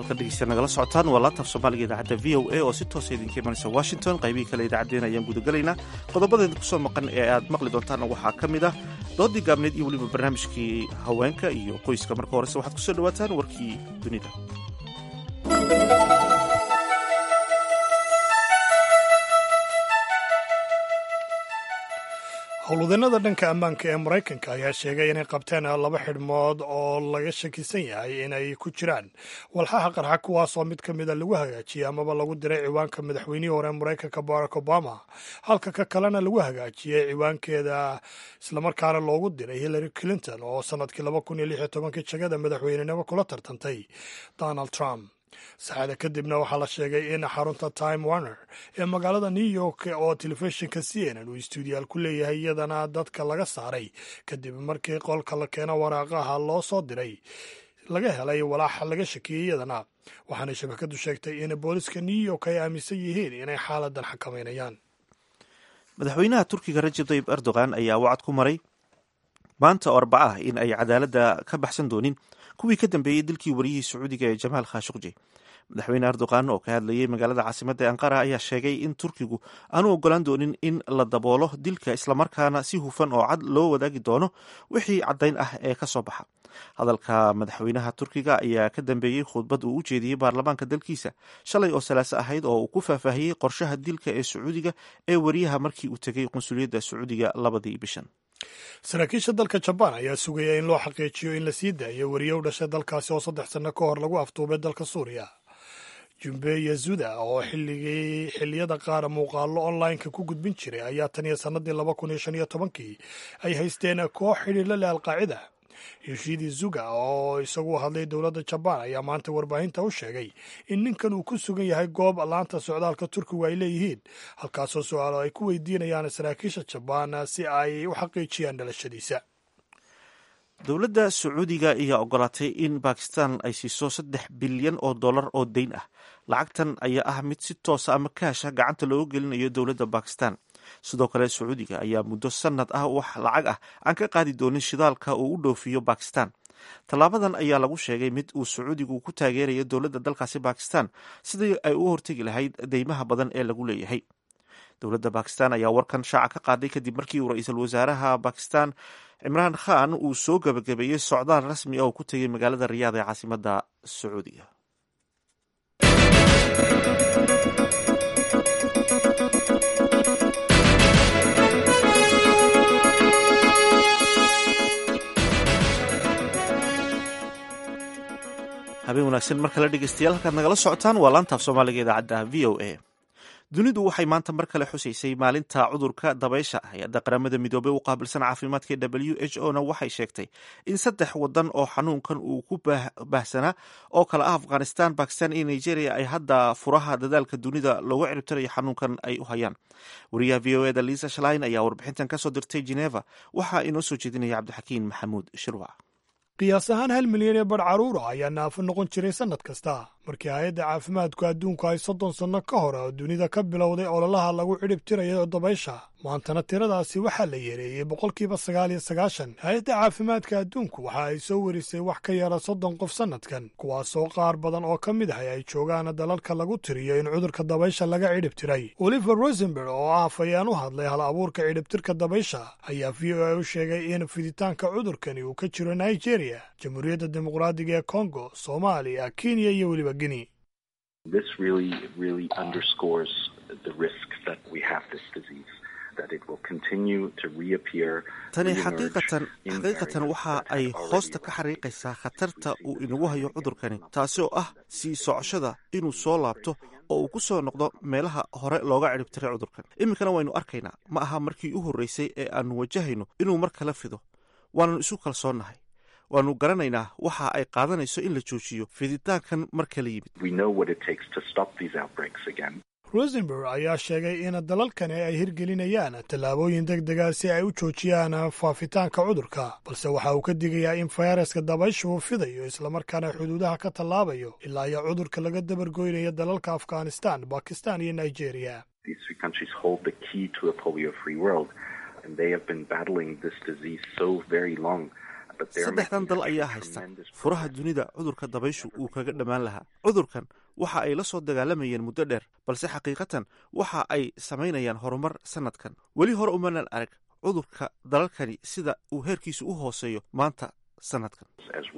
halkan dhegeysta nagala socotaan waa laantaaf soomaaliga idaacadda v o a oo si toosa idinka imanaysa washington qaybihii kale idaacaddeen ayaan gudagelaynaa qodobadeeda kusoo maqan ee aad maqli doontaanna waxaa ka mid ah doodii gaabneed iyo weliba barnaamijkii haweenka iyo qoyska marka horese waxaad kusoo dhawaataan warkii dunida howlwadeenada dhanka ammaanka ee maraykanka ayaa sheegay inay qabteen laba xidhmood oo laga shakisan yahay inay ku jiraan walxaha qarxa kuwaasoo mid ka mida lagu hagaajiyey amaba lagu diray ciwaanka madaxweynihii hore maraykanka barack obama halka ka kalena lagu hagaajiyey ciwaankeeda islamarkaana loogu diray hillary clinton oo sanadkii laba kun iyo lix iyo tobankii jagada madaxweynenimo kula tartantay donald trump saacada kadibna waxaa la sheegay in xarunta time warner ee magaalada new york oo telefishinka c n n uu stuudiyaal ku leeyahay iyadana dadka laga saaray kadib markii qolka la keeno waraaqaha loo soo diray laga helay walaaxa laga shakiyey iyadana waxaana shabakadu sheegtay in booliska new york ay aaminsan yihiin inay xaaladan xakameynayaan madaxweynaha turkiga rajab tayyib erdogan ayaa wacad ku maray maanta oo arbaca ah in ay cadaaladda ka baxsan doonin kuwii ka dambeeyey dilkii wariyihii sacuudiga ee jamaal khashukji madaxweyne erdogan oo ka hadlayay magaalada caasimadda ee ankara ayaa sheegay in turkigu aanu ogolaan doonin in la daboolo dilka islamarkaana si hufan oo cad loo wadaagi doono wixii caddayn ah ee ka soo baxa hadalka madaxweynaha turkiga ayaa ka dambeeyey khudbad uu u jeediyey baarlamaanka dalkiisa shalay oo salaaso ahayd oo uu ku faahfaahiyey qorshaha dilka ee sacuudiga ee wariyaha markii uu tegay qunsuliyadda sacuudiga labadii bishan saraakiisha dalka jabaan ayaa sugaya in loo xaqiijiyo in la sii daayo wariye u dhashay dalkaasi oo saddex sanno ka hor lagu aftuubay dalka suuriya jumbe yazuda oo xilligii xilliyada qaar muuqaallo online-ka ku gudbin jiray ayaa tan iyo sannadii laba kun iyo shan iyo tobankii ay haysteen koox xidhiidla leh alqaacida yoshidi zuga oo isagu hadlay dowladda jabaan ayaa maanta warbaahinta u sheegay in ninkan uu ku sugan yahay goob laanta socdaalka turkigu ay leeyihiin halkaasoo su-aalo ay ku weydiinayaan saraakiisha jabaan si ay u xaqiijiyaan dhalashadiisa dowladda sacuudiga ayaa ogolaatay in bakistan ay siiso saddex bilyan oo dollar oo deyn ah lacagtan ayaa ah mid si toosa ama kaasha gacanta looga gelinayo dowladda bakistan sidoo kale sacuudiga ayaa muddo sanad ah wax lacag ah aan ka qaadi doonin shidaalka uu u dhoofiyo bakistan tallaabadan ayaa lagu sheegay mid uu sacuudigu ku taageerayo dowladda dalkaasi bakistan sidii ay u hortegi lahayd deymaha badan ee lagu leeyahay dowladda bakistan ayaa warkan shaaca ka qaaday kadib markii uu ra-iisul wasaaraha bakistan cimraan khan uu soo gabagabeeyey socdaal rasmi ah oo ku tegay magaalada riyaad ee caasimadda sacuudiga habeen wanaagsan mar kale dhegeystayaal halkaad nagala socotaan waa laantaaf soomaaliga idaacadda v o a dunidu waxay maanta mar kale xusaysay maalinta cudurka dabaysha hay-adda qaramada midoobey u qaabilsan caafimaadka w h o na waxay sheegtay in saddex wadan oo xanuunkan uu ku baahsanaa oo kale ah afghanistan bakistan iyo nigeria ay hadda furaha dadaalka dunida loogu ciribtirayo xanuunkan ay u hayaan wariyaha v o eda liisa shlin ayaa warbixintan kasoo dirtay geneva waxaa inoo soo jeedinaya cabdixakiin maxamuud shirwac qiyaas ahaan hal milyan ee badh carruura ayaa naafo noqon jiray sannad kasta markii hay-adda caafimaadku adduunku ay soddon sanno ka hor oo dunida ka bilowday ololaha lagu cidhib tirayo dabaysha maantana tiradaasi waxaa la yeereeyey boqolkiiba sagaal iyo sagaashan hay-adda caafimaadka adduunku waxa ay soo warisay wax ka yara soddon qof sannadkan kuwaasoo qaar badan oo ka mid ahay ay joogaan dalalka lagu tiriyo in cudurka dabaysha laga cidhib tiray oliver rosenberg oo ah afayaan u hadlay hal abuurka cidhibtirka dabaysha ayaa v o a u sheegay in fiditaanka cudurkani uu ka jiro nigeria jamhuuriyadda dimuqraadiga ee kongo soomaaliya kenya iyo weliba guinea tani xaqiiqatan xaqiiqatan waxa ay hoosta ka xariiqaysaa khatarta uu inagu hayo cudurkani taasi oo ah sii socoshada inuu soo laabto oo uu ku soo noqdo meelaha hore looga cidhibtiray cudurkan iminkana waynu arkaynaa ma aha markii u horreysay ee aannu wajahayno inuu mar kala fido waannu isu kalsoonnahay waannu garanaynaa waxa ay qaadanayso in la joojiyo fiditaankan mar kala yimid rosenberg ayaa sheegay in dalalkani ay hirgelinayaan tallaabooyin deg dega si ay u joojiyaan faafitaanka cudurka balse waxa uu ka digayaa in fayraska dabaysha uu fidayo islamarkaana xuduudaha ka tallaabayo ilaa iyo cudurka laga dabargoynayo dalalka afghanistan bakistan iyo nigeria saddexdan dal ayaa haysta furaha dunida cudurka dabayshu uu kaga dhammaan lahaa cudurkan waxa ay la soo dagaalamayeen muddo dheer balse xaqiiqatan waxa ay samaynayaan horumar sanadkan weli hore umanan arag cudurka dalalkani sida uu heerkiisu u hooseeyo maanta sanadkan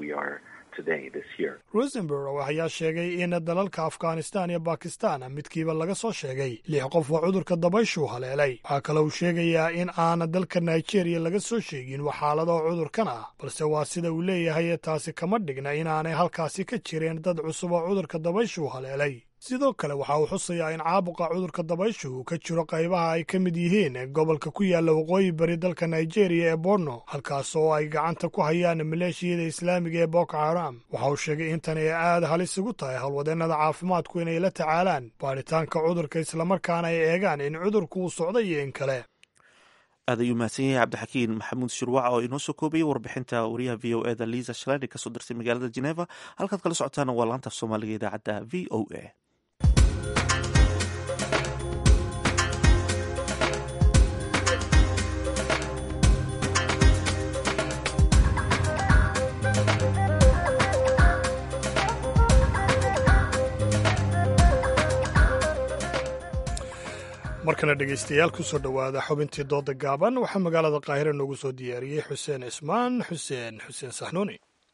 rosenberg ayaa sheegay in dalalka afghanistan iyo bakistan midkiiba laga soo sheegay lix qof oo cudurka dabayshuu haleelay waxaa kale uu sheegayaa in aana dalka nigeria laga soo sheegin wax xaalado cudurkan ah balse waa sida uu leeyahay taasi kama dhigna inaanay halkaasi ka jireen dad cusub oo cudurka dabayshuu haleelay sidoo kale waxa uu xusayaa in caabuqa cudurka dabayshu uu ka jiro qaybaha ay ka mid yihiin gobolka ku yaalla waqooyi bari dalka nigeria ee borno halkaas oo ay gacanta ku hayaan maleeshiyada islaamiga ee boko haram waxa uu sheegay in tani ay aad halis ugu tahay howlwadeennada caafimaadku inay la tacaalaan baadhitaanka cudurka islamarkaana ay eegaan in cudurku uu socday iyo in kale aad ayuu mahadsan yahay cabdixakiin maxamuud shirwac oo inoo soo koobayay warbixinta wariyaha v o eda liisa shalani kasoo dirtay magaalada geneva halkaad kala socotaana waa laanta af soomaaliga idaacadda v o a markana dhegaystayaal kusoo dhowaada xubintii dooda gaaban waxaa magaalada qaahira noogu soo diyaariyey xuseen cismaan xuseen xuseen saxnuuni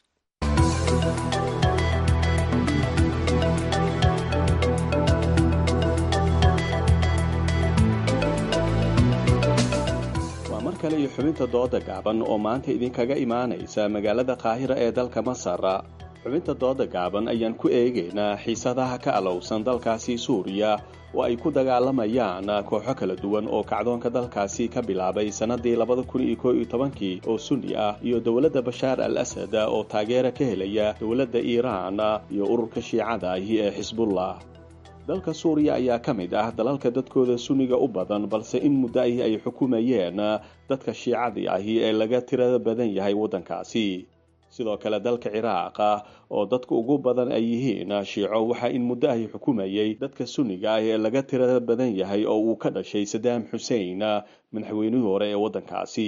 waa mar kale iyo xubinta dooda gaaban oo maanta idinkaga imaanaysa magaalada qaahira ee dalka masar xubinta dooda gaaban ayaan ku eegaynaa xiisadaha ka alowsan dalkaasi suuriya oo ay ku dagaalamayaan kooxo kala duwan oo kacdoonka dalkaasi ka bilaabay sannadii labada kun iyo koo iyo tobankii oo sunni ah iyo dowladda bashaar al asad oo taageera ka helaya dowladda iiraan iyo ururka shiicada ahi ee xisbullah dalka suuriya ayaa ka mid ah dalalka dadkooda sunniga u badan balse in muddo ahi ay xukumayeen dadka shiicadii ahi ee laga tirada badan yahay waddankaasi sidoo kale dalka ciraaq oo dadka ugu badan ay yihiin shiico waxaa in muddo ahi xukumayay dadka sunniga ah ee laga tirada badan yahay oo uu ka dhashay sadaam xusein madaxweynihii hore ee waddankaasi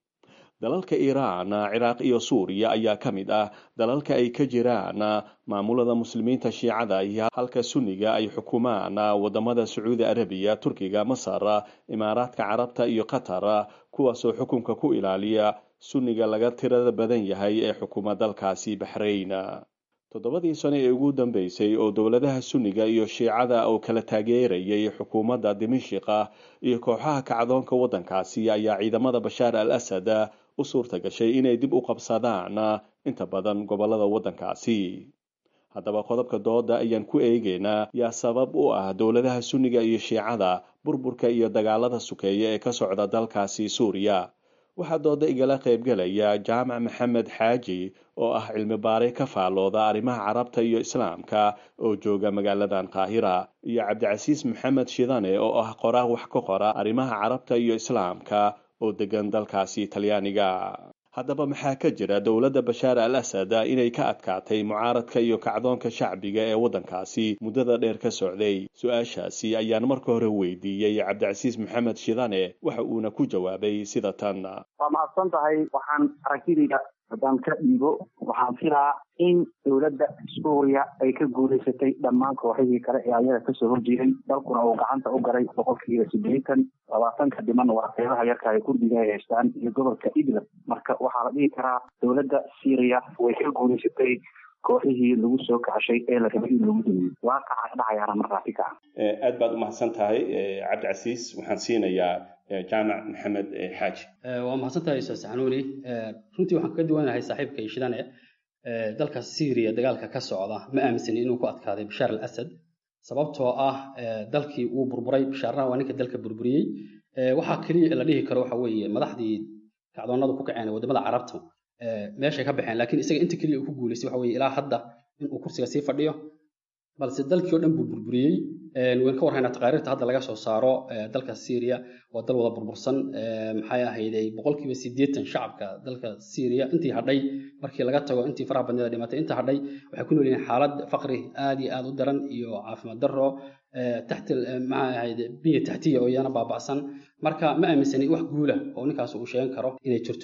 dalalka iiraan ciraaq iyo suuriya ayaa ka mid ah dalalka ay ka jiraan maamulada muslimiinta shiicada iyo halka sunniga ay xukumaan wadamada sacuudi arabiya turkiga masar imaaraadka carabta iyo qatar kuwaasoo xukunka ku ilaaliya sunniga laga tirada badan yahay ee xukuma dalkaasi baxrayn toddobadii sano ee ugu dambeysay oo dowladaha sunniga iyo shiicada oo kala taageerayay xukuumadda dimashiqa iyo kooxaha kacdoonka waddankaasi ayaa ciidamada bashaar al asad u suurta gashay inay dib u qabsadaan inta badan gobolada waddankaasi haddaba qodobka dooda ayaan ku eegaynaa yaa sabab u ah dowladaha sunniga iyo shiicada burburka iyo dagaalada sukeeya ee ka socda dalkaasi suuriya waxaa dooda igala qaybgalaya jaamac maxamed xaaji oo ah cilmi baare ka faallooda arrimaha carabta iyo islaamka oo jooga magaaladan qaahira iyo cabdicasiis maxamed shidane oo ah qoraa wax ka qora arrimaha carabta iyo islaamka oo degan dalkaasi talyaaniga haddaba maxaa ka jira dowladda bashaar al asad inay ka adkaatay mucaaradka iyo kacdoonka shacbiga ee waddankaasi muddada dheer ka socday su-aashaasi ayaan marka hore weydiiyey cabdicasiis maxamed shidane waxa uuna ku jawaabay sida tan waa mahadsan tahay waxaan aragtidayda haddaan ka dhiibo waxaan filaa in dowladda suuriya ay ka guulaysatay dhammaan kooxihii kale ee ayada kasoo horjeeday dalkuna uu gacanta u garay boqolkiiba siddeetan labaatanka dhiman waa qeybaha yarka ay kurdiga ay haystaan iyo gobolka idlab marka waxaa la dhihi karaa dowladda syriya way ka guulaysatay kooxihii lagu soo kacshay ee la rabay in lagu dumiyo waaqaca dhacayaana markaasi ka ah aad baad u mahadsan tahay cabdicasiis waxaan siinayaa jaamac maxamed xaaji waa mahadsantahay ustaas xanuuni runtii waxaan kaga duwanahay saaxiibka ishidane dalka syriya dagaalka ka socda ma aaminsani inuu ku adkaaday bashaar al asad sababtoo ah dalkii uu burburay bashaarna waa ninka dalka burburiyey waxaa keliya la dhihi karo waxa weeye madaxdii kacdoonadu ku kaceen wadamada carabta meeshay ka baxeen laakiin isaga inta keliya uu ku guulaystay waxa weeye ilaa hadda inuu kursiga sii fadhiyo balse dalkii oo dhan buu burburiyey wayn ka warhaynaa taqaariirta hadda laga soo saaro dalka syria waa dal wada burbursan maxay ahayday boqolkiiba siddeetan shacabka dalka syria intii hadhay markii laga tago intii faraha badneeda dhimatay inta hadhay waxay ku nool yihiin xaalad faqri aad iyo aad u daran iyo caafimaad darro taxti maxay ahayde biya taxtiya oo iyana baaba'san marka ma aaminsani wax guula oo ninkaas uu sheegan karo inay jirto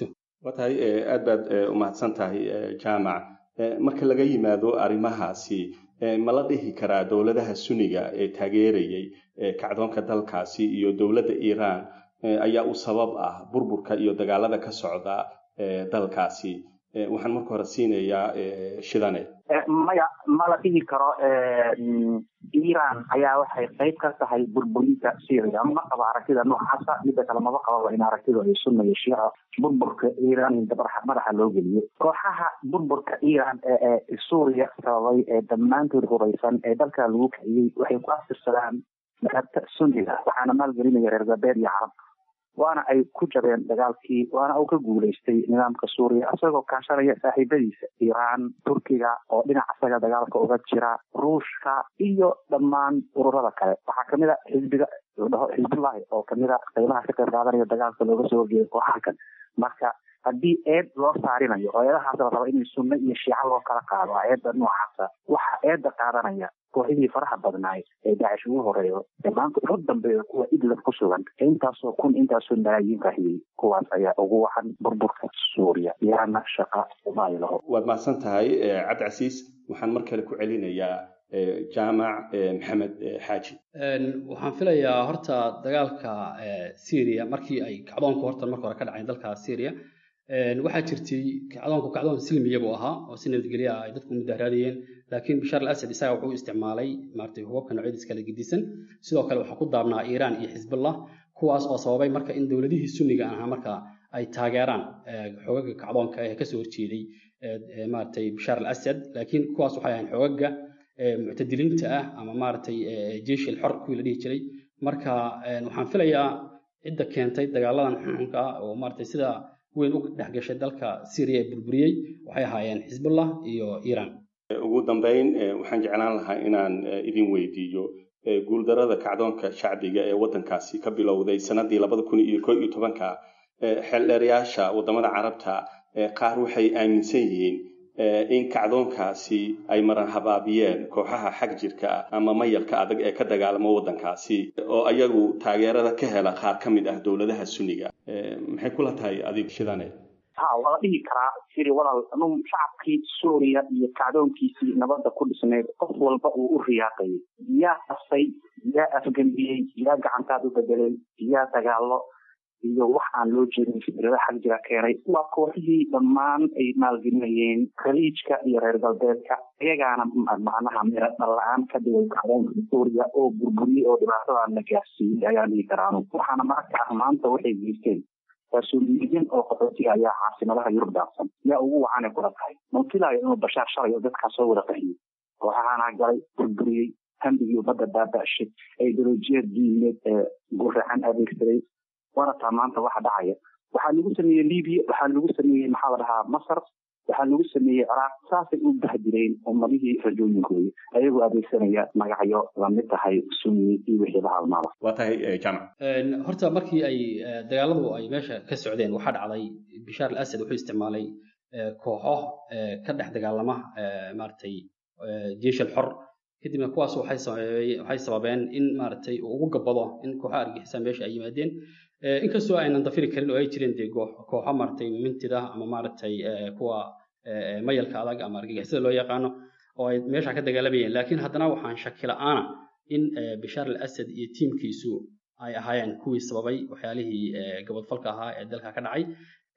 waa tahay aad baad umahadsan tahay jaamac marka laga yimaado arrimahaasi ma la dhihi karaa dowladaha suniga ee taageerayay kacdoonka dalkaasi iyo dowladda iiraan ayaa u sabab ah burburka iyo dagaalada ka socda dalkaasi waxaan marka hore siinayaa shidane maya ma la dhihi karo iran ayaa waxay qayb ka tahay burburinta syria ma qaba aragtida noocaasa midda kale maba qababa in aragtidu ay sunna iyo shiica burburka iran in madaxa loo geliyo kooxaha burburka iran ee suuriya sababay ee dhammaantood huraysan ee dalka lagu kiciyey waxay ku aftirsadaan madhabta sunniga waxaana maalgelinaya reer galbeed iyo carab waana ay ku jabeen dagaalkii waana uu ka guulaystay nidaamka suuriya isagoo kaashanaya saaxiibadiisa iiraan turkiga oo dhinac isaga dagaalka uga jira ruushka iyo dhammaan ururada kale waxaa kamid a xisbiga ladhaho xisbullahi oo kamid a qaybaha ka qayb qaadanaya dagaalka looga soo horjeeday kooxaha kale marka haddii eed loo saarinayo oo eedahaas la raba in sunno iyo shiica loo kala qaado eedda noocaasa waxaa eedda qaadanaya kooxihii faraha badnaay ee daacish ugu horeeyo ee maanta ugu dambeeya kuwa idlab ku sugan ee intaasoo kun intaasoo malaayiin rahiyey kuwaas ayaa ugu wacan burburka suuriya iyaana shaqa uma ay laho waad mahadsan tahay cabdicasiis waxaan mar kale ku celinayaa jaamac maxamed xaaji waxaan filayaa horta dagaalka syria markii ay kacdoonku horta marka hore ka dhaceen dalka syria waxaa jirtay kacdoonku kacdoon silmiya buu ahaa oo si nabadgelya ah ay dadku mudaharaadayeen laakiin bashaar al asad isaga wuxuu isticmaalay maaragtay hubabka noocyadiis kala gedisan sidoo kale waxaa ku daabnaa iiraan iyo xisbullah kuwaas oo sababay marka in dowladihii sunniga ahaa marka ay taageeraan xogaga kacdoonka ee kasoo horjeeday maaragtay bashaar al asad laakiin kuwaas waxay ahayn xogaga muctadiliinta ah ama maaragtay jeish il xor kuwii la dhihi jiray marka waxaan filayaa cidda keentay dagaaladan xunxunka ah oo maaragtay sida weyn u dhex gashay dalka syria ee burburiyey waxay ahaayeen xisbullah iyo iiraan ugu dambeyn waxaan jeclaan lahaa inaan idin weydiiyo guuldarada kacdoonka shacbiga ee waddankaasi ka bilowday sanadii labada kun iyo ko iyo tobanka xeeldheerayaasha waddamada carabta qaar waxay aaminsan yihiin in kacdoonkaasi ay maran habaabiyeen kooxaha xag jirka ama mayalka adag ee ka dagaalamo waddankaasi oo ayagu taageerada ka hela qaar ka mid ah dowladaha sunniga maxay kula tahay adig shidane ha waa la dhihi karaa siri walaal anuu shacabkii suuriya iyo kacdoonkiisii nabadda ku dhisnayd qof walba uu u riyaaqayay yaa qasay yaa afgembiyey yaa gacantaad u bedelay yaa dagaalo iyo wax aan loo jeedin fikrada xag jira keenay waa kooxihii dhammaan ay maalgelinayeen khaliijka iyo reer galbeedka iyagaana macnaha mira dhalla-aan ka dhigay kacdoonka suuriya oo burburiyey oo dhibaatadan la gaarsiiyey ayaan dhihi karaanu waxaana maragta ah maanta waxay geysteen mas-uuliyiin oo qaxootiga ayaa caasimadaha yurub daaqsan yaa ugu wacanay kula tahay manfilayo inuu bashaar shalay oo dadkaas soo wada qahiyey kooxahaana galay burburiyey hambigii ummadda baaba'shay ideolojiyad diineed ee guracan adeegsaday waana taa maanta waxa dhacaya waxaa lagu sameeyey libiya waxaa lagu sameeyey maxaa la dhahaa masar waxaa lagu sameeyey ciraaq saasay u bahdireen ummadihii rajooyinkooda ayagoo adeegsanaya magacyo lamid tahay sunni iyo wixii la halmaada waa tahay jamac horta markii ay dagaaladu ay meesha ka socdeen waxaa dhacday bishaar al asad wuxuu isticmaalay kooxo ka dhex dagaalama maaragtay jeish al xor kadibna kuwaas waxay sababeen in maaragtay uu ugu gabado in kooxo argixisa meesha ay yimaadeen inkastoo aynan dafiri karin oo ay jireen dee kooxo maaragtay mintida ama maaragtay kuwa mayalka adag ama argagixisada loo yaqaano oo ay meesha ka dagaalamayeen laakiin haddana waxaan shaki la-aana in bishaar al asad iyo tiimkiisu ay ahaayeen kuwii sababay waxyaalihii gabadfalka ahaa ee dalka ka dhacay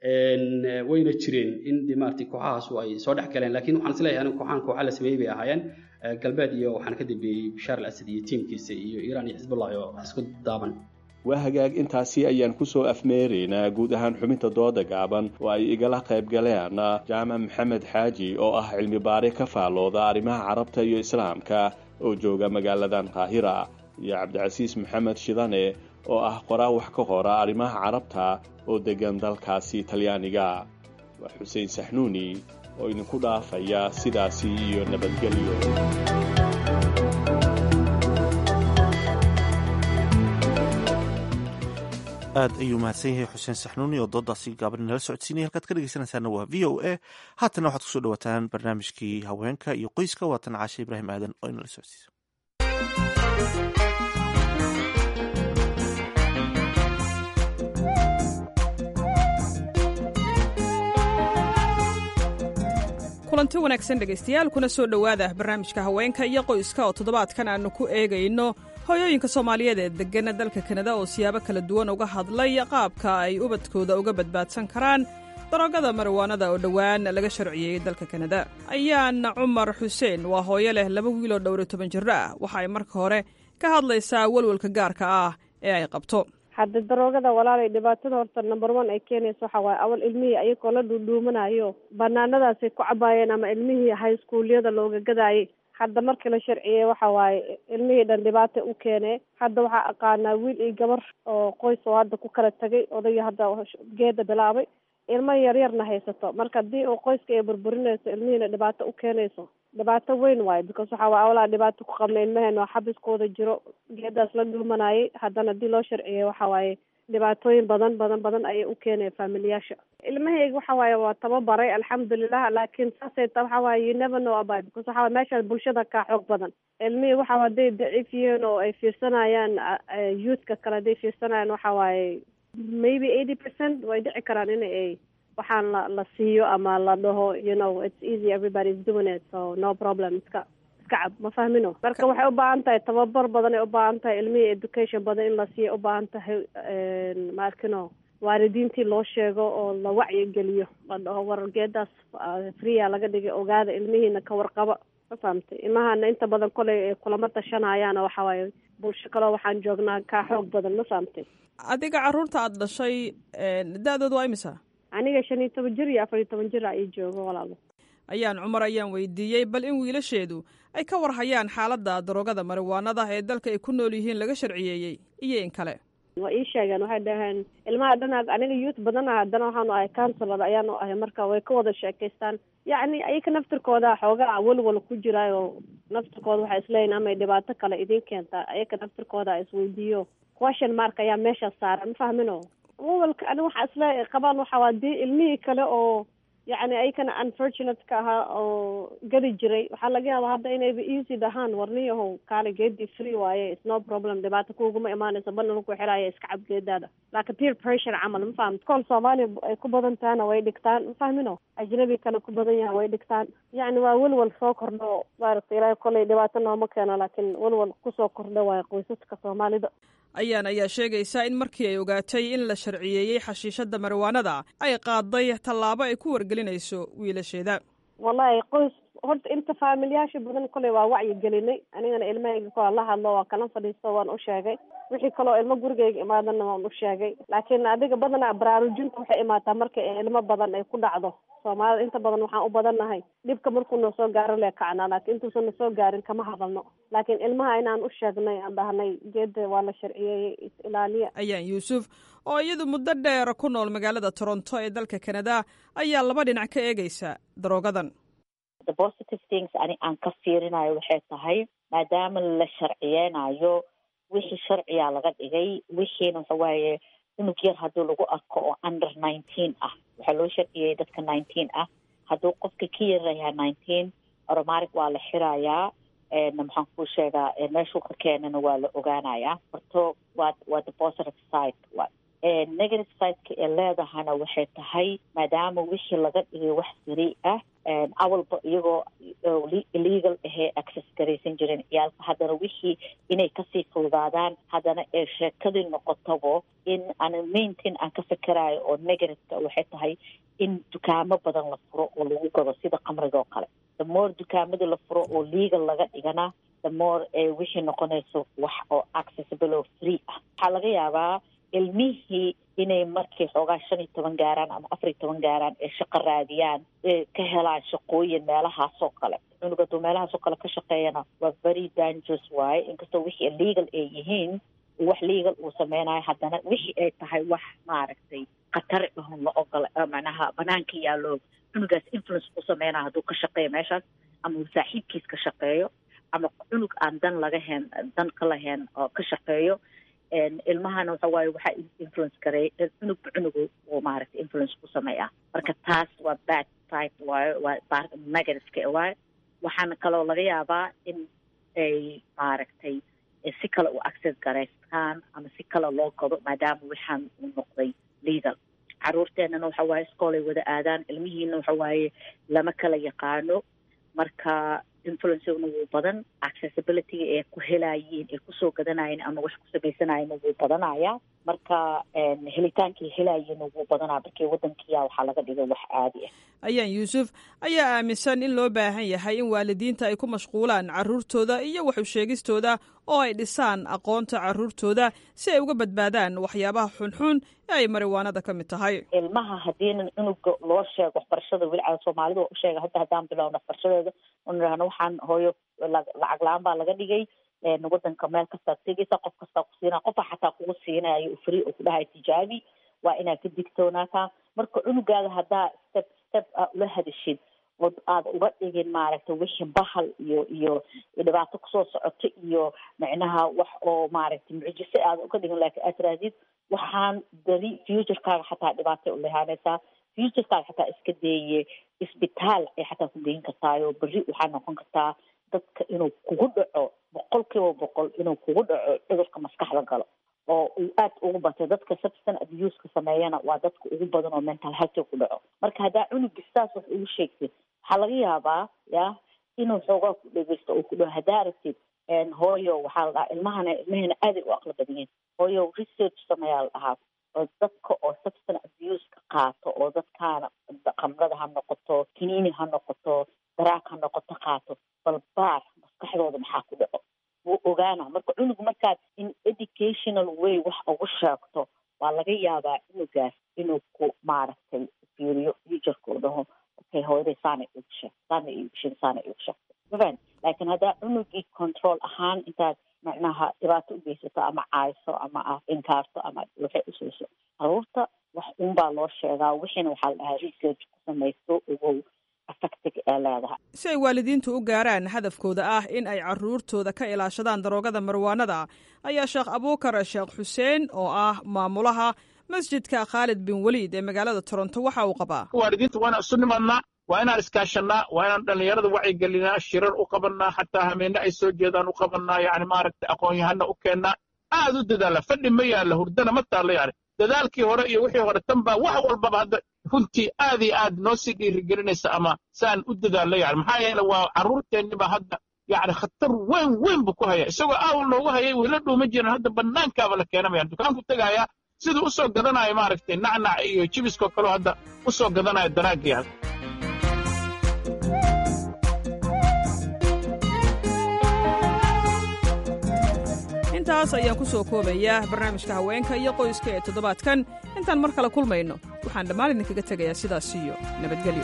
wayna jireen in de maaragtay kooxahaasu ay soo dhex galeen laakiin waxaan isleeyahay anigu kooxahan kooxa la sameeyey bay ahaayeen galbeed iyo waxaan ka dambeeyey bishaar al asad iyo tiimkiisa iyo iiraan iyo xisbullah oo isku daaban waa hagaag intaasi ayaan kusoo afmeeraynaa guud ahaan xubinta dooda gaaban oo ay igala qayb galeen jaamac maxamed xaaji oo ah cilmi baare ka faallooda arrimaha carabta iyo islaamka oo jooga magaaladan qaahira iyo cabdicasiis maxamed shidane oo ah qoraa wax ka qora arrimaha carabta oo deggan dalkaasi talyaaniga waa xuseen saxnuuni oo idinku dhaafaya sidaasi iyo nabadgelyo aad ayuu mahadsan yahay xuseen saxnuuni oo doodaasi gaaban inala socodsiinaya halkaad ka dhegeysanaysaana waa v o a haatana waxaad kusoo dhawaataan barnaamijkii haweenka iyo qoyska waatan caashe ibraahim aadan oo inala socodsiisa kulanti wanaagsan dhegaystayaal kuna soo dhowaada barnaamijka haweenka iyo qoyska oo toddobaadkan aannu ku eegayno hooyooyinka soomaaliyeed ee deggan dalka kanada oo siyaabo kala duwan uga hadlay qaabka ay ubadkooda uga badbaadsan karaan daroogada marwaanada oo dhowaan laga sharciyeeyey dalka kanada ayaan cumar xuseen waa hooyo leh laba wiil oo dhowr iyo toban jirro ah waxa ay marka hore ka hadlaysaa walwalka gaarka ah ee ay qabto hadda daroogada walaalay dhibaatada horta number one ay keenaysa waxa waaye awal ilmihii ayagoo la dhuudhuumanayo banaanadaasay ku cabaayeen ama ilmihii high schoolyada looga gadaayay hadda markii la sharciyey waxa waaye ilmihii dhan dhibaata u keenee hadda waxaa aqaanaa wiil iyo gabar oo qoys oo hadda ku kala tegay odayga hadda geeda bilaabay ilmo yaryarna haysato marka haddii uu qoyska ay burburinayso ilmihiina dhibaato u keenayso dhibaato weyn waayo because waxa waye awalaa dhibaato ku qabna ilmaheena oo xabiskooda jiro geedaas la dhuumanayay haddana haddii loo sharciyey waxa waaye dhibaatooyin badan badan badan ayay u keenaya faamiliyaasha ilmahayga waxa waaye waa tababaray alxamdulilah laakiin saasay ta waxa waaye you never know about because waxa waye meeshaas bulshada kaa xoog badan ilmihii waxa waa hadday daciif yihiin oo ay fiirsanayaan youthka kale hadday fiirsanayaan waxa waaye maybe eighty percent way dhici karaan in ay waxaan la la siiyo ama la dhaho you know it's easy everybody is doing it so no problem iska iska cab ma fahmino marka waxay u baahan tahay tababar badan ay u baahan tahay ilmihii education badan in la siiyo u baahan tahay ma arkino waalidiintii loo sheego oo la wacyi geliyo la dhaho wargeedaas freea laga dhigay ogaada ilmihiina ka warqaba ma fahamtay ilmahana inta badan kolay kulama tashanayaana waxa waaye bulsho kaleo waxaan joognaa kaa xoog badan ma fahamtay adiga carruurta aada dhashay da-dooda waa imisa aniga shan iyo toban jir iyo afar iyo toban jir ay joogo walaalo ayaan cumar ayaan weydiiyey bal in wiilasheedu ay ka warhayaan xaaladda daroogada mariwaanada ee dalka ay ku nool yihiin laga sharciyeeyey iyo in kale waa ii sheegeen waxay dhaheen ilmaha dhan aniga youth badan ah haddana waxaanu ahay counselor ayaanu ahay marka way ka wada sheekaystaan yacni ayaka naftirkooda xoogaa walwal ku jiraayo naftirkooda waxay isleeyihin amay dhibaato kale idin keentaa ayaka naftirkooda isweydiiyo question mark ayaa meesha saaran ma fahmino walwalka ani waxa isle qabaan waxa waa dii ilmihii kale oo yacni ayakana unfortunate ka ahaa oo gadi jiray waxaa laga yaabaa hadda inayba easy dhahaan warniyahow kaale geedii free waaye it's no problem dhibaato kuuguma imaanayso bana lagu xiraayo iska cab geedaada laakiin peer pressure camal ma fahamta kool soomaaliya ay ku badan tahana way dhigtaan ma fahmino ajnabi kale ku badan yaha way dhigtaan yacni waa welwal soo kordho maaragta ilaahay kolay dhibaato nooma keeno laakiin welwal kusoo kordho waayo qoysaska soomaalida ayaan ayaa sheegaysa in markii ay ogaatay in la sharciyeeyey xashiishadda mariwaanada ay qaaday tallaabo ay ku wargelinayso wiilasheeda wallahi qoys horta inta faamilyaasha badan koley waa wacyi gelinay anigana ilmahayga kola la hadlo waa kala fadhiisto waan u sheegay wixii kaloo ilmo gurigayga imaadana waan u sheegay laakiin adiga badanaa baraarujinta waxay imaataa marka ilmo badan ay ku dhacdo soomaalida inta badan waxaan u badannahay dhibka markuu na soo gaaro lee kacnaa laakiin intuusan na soo gaarin kama hadalno laakiin ilmaha inaan u sheegnay aan dhahnay geeda waa la sharciyeeyey is ilaaliya ayaan yuusuf oo iyadu muddo dheer ku nool magaalada toronto ee dalka kanada ayaa laba dhinac ka eegaysa daroogadan the positive things ani aan ka fiirinayo waxay tahay maadaama la sharciyeynayo wixii sharciyaa laga dhigay wixiina waxa waaye cunug yar haddii lagu arko oo under nineteen ah waxaa loo sharciyey dadka nineteen ah hadduu qofka ka yaryahay nineteen oromatic waa la xirayaa maxaan kuu sheegaa meeshuu ka keenana waa la ogaanayaa horto waa waa the positive side wa negative sideka ee leedahana waxay tahay maadaama wixii laga dhigay wax sari ah awalba iyagoo illegal ahee access garaysan jiren ciyaalka haddana wixii inay kasii fududaadaan haddana ee sheekadii noqotabo in aan maintain aan ka fikerayo oo negativeka waxay tahay in dukaamo badan la furo oo lagu gado sida qamriga oo kale the more dukaamadii la furo oo legal laga dhigana the more ee wixii noqonayso wax oo accessible oo free ah waxaa laga yaabaa ilmihii inay markay xoogaa shan iyo toban gaaraan ama afar iyo toban gaaraan ee shaqo raadiyaan ee ka helaan shaqooyin meelahaasoo kale cunug hadduu meelahaasoo kale ka shaqeeyana waa very dangerous waaye inkastoo wixii illegal ay yihiin wax legal uu sameynayo haddana wixii ay tahay wax maaragtay khatar ahun la ogola macnaha banaanka yaallo cunugaas influence ku sameynayo hadduu ka shaqeeyo meeshaas ama uu saaxiibkiis ka shaqeeyo ama cunug aan dan laga hen dan ka lahayn oo ka shaqeeyo ilmahana waxa waaye waxaa influence garay cunugba cunugu uu maaragtay influence ku sameeyaa marka taas waa bad type waayo waa negativeka waayo waxaana kaloo laga yaabaa in ay maaragtay si kale u access garaystaan ama si kale loo gado maadaama waxaan uu noqday legal caruurteenana waxa waaye iskoolay wada aadaan ilmihiina waxa waaye lama kala yaqaano marka influenceguna wuu badan accessibilityga ee ku helayiin ee kusoo gadanayeen ama wax ku samaysanayena wuu badanaya marka helitaankay helayiina wuu badanaya markii wadankiya waxaa laga dhigay wax caadi ah ayaan yuusuf ayaa aaminsan in loo baahan yahay in waalidiinta ay ku mashquulaan caruurtooda iyo waxu sheegistooda oo ay dhisaan aqoonta caruurtooda si ay uga badbaadaan waxyaabaha xunxun ee ay mariwaanada ka mid tahay ilmaha hadiina cunuga loo sheego waxbarashada weli cala soomaalida waa u sheega hadda haddaan bilowna waxbarashadeeda un idhahno waxaan hooyo lacag la-aan baa laga dhigay wadanka meel kastaad tegeysa qof kastaa ku siinaya qofa xataa kugu siinayo free oo kudhahay tijaabi waa inaad ka digtoonaataa marka cunugaada haddaa step step a ula hadashid oo aada uga dhigin maaragtay wixii bahal iyo iyo dhibaato kusoo socoto iyo micnaha wax oo maaragtay mucjise aada uga dhigin laakiin aad tirahdid waxaan beri futurekaaga xataa dhibaatay u lehaanaysaa futurekaaga xataa iska deeye isbitaal ay xataa ku geyn kartaayo beri waxaa noqon kartaa dadka inuu kugu dhaco boqol kiiba boqol inuu kugu dhaco cudurka maskaxda galo oo uu aad ugu batay dadka substance abuseka sameeyana waa dadka ugu badan oo mental health ku dhaco marka haddaa cunugi saas wax ugu sheegtid waxaa laga yaabaa ya inuu xoogaa ku dhegeysto oo ku dhaho haddaa aragtid hooyo waxaa la dhahaa ilmahana ilmahena aaday u aqli badan yihin hooyo research sameeyaa la dhahaa oo dadka oo substance abuseka qaato oo dadkaana khamrada ha noqoto kiniini ha noqoto daraag ha noqoto qaato balbaar maskaxdooda maxaa ku dhaco wuu ogaana marka cunug markaad in educational way wax ugu sheegto waa laga yaabaa cunugaas inuu ku maaragtay fiiriyo futureka u dhaho okay hooyaday saana igu sheeg saana igu sheeg saana igu sheegtay mafahant laakiin haddaa cunugii control ahaan intaad macnaha dhibaato u geysato ama caayso ama aad inkaarto ama waxay useyso caruurta wax unbaa loo sheegaa wixiina waxaa la dhahaa research ku samaysto ogow si ay waalidiintu u gaaraan hadafkooda ah in ay caruurtooda ka ilaashadaan daroogada marwaanada ayaa sheekh abuukar sheekh xuseen oo ah maamulaha masjidka khaalid bin weliid ee magaalada toronto waxa uu qabaa waalidiinta waa inaan isu nimadnaa waa inaan iskaashannaa waa inaan dhallinyarada wacyigelinaa shirar u qabannaa xataa hameenne ay soo jeedaan u qabannaa yani maaragtay aqoon-yahana u keennaa aad u dadaala fadhi ma yaalla hurdana ma taallo yani dadaalkii hore iyo wixii hore tan baa wax walbaba hadda runtii aad iyo aad noo sii dhiirigelinaysa ama saan u dadaallo yani maxaa yeele waa carruurteenniba hadda yani khatar weyn weyn buu ku haya isagoo aawl noogu hayay wayla dhuuma jiran hadda bannaankaaba la keenamaya dukaanku tegaaya siduu u soo gadanayo maaragtay nacnac iyo jibiskoo kaleo hadda u soo gadanayo daraagii hadda intaas ayaan ku soo koobayaa barnaamijka haweenka iyo qoyska ee toddobaadkan intaan mar kale kulmayno waxaan dhammaan idinkaga tegayaa sidaas iyo nabadgelyo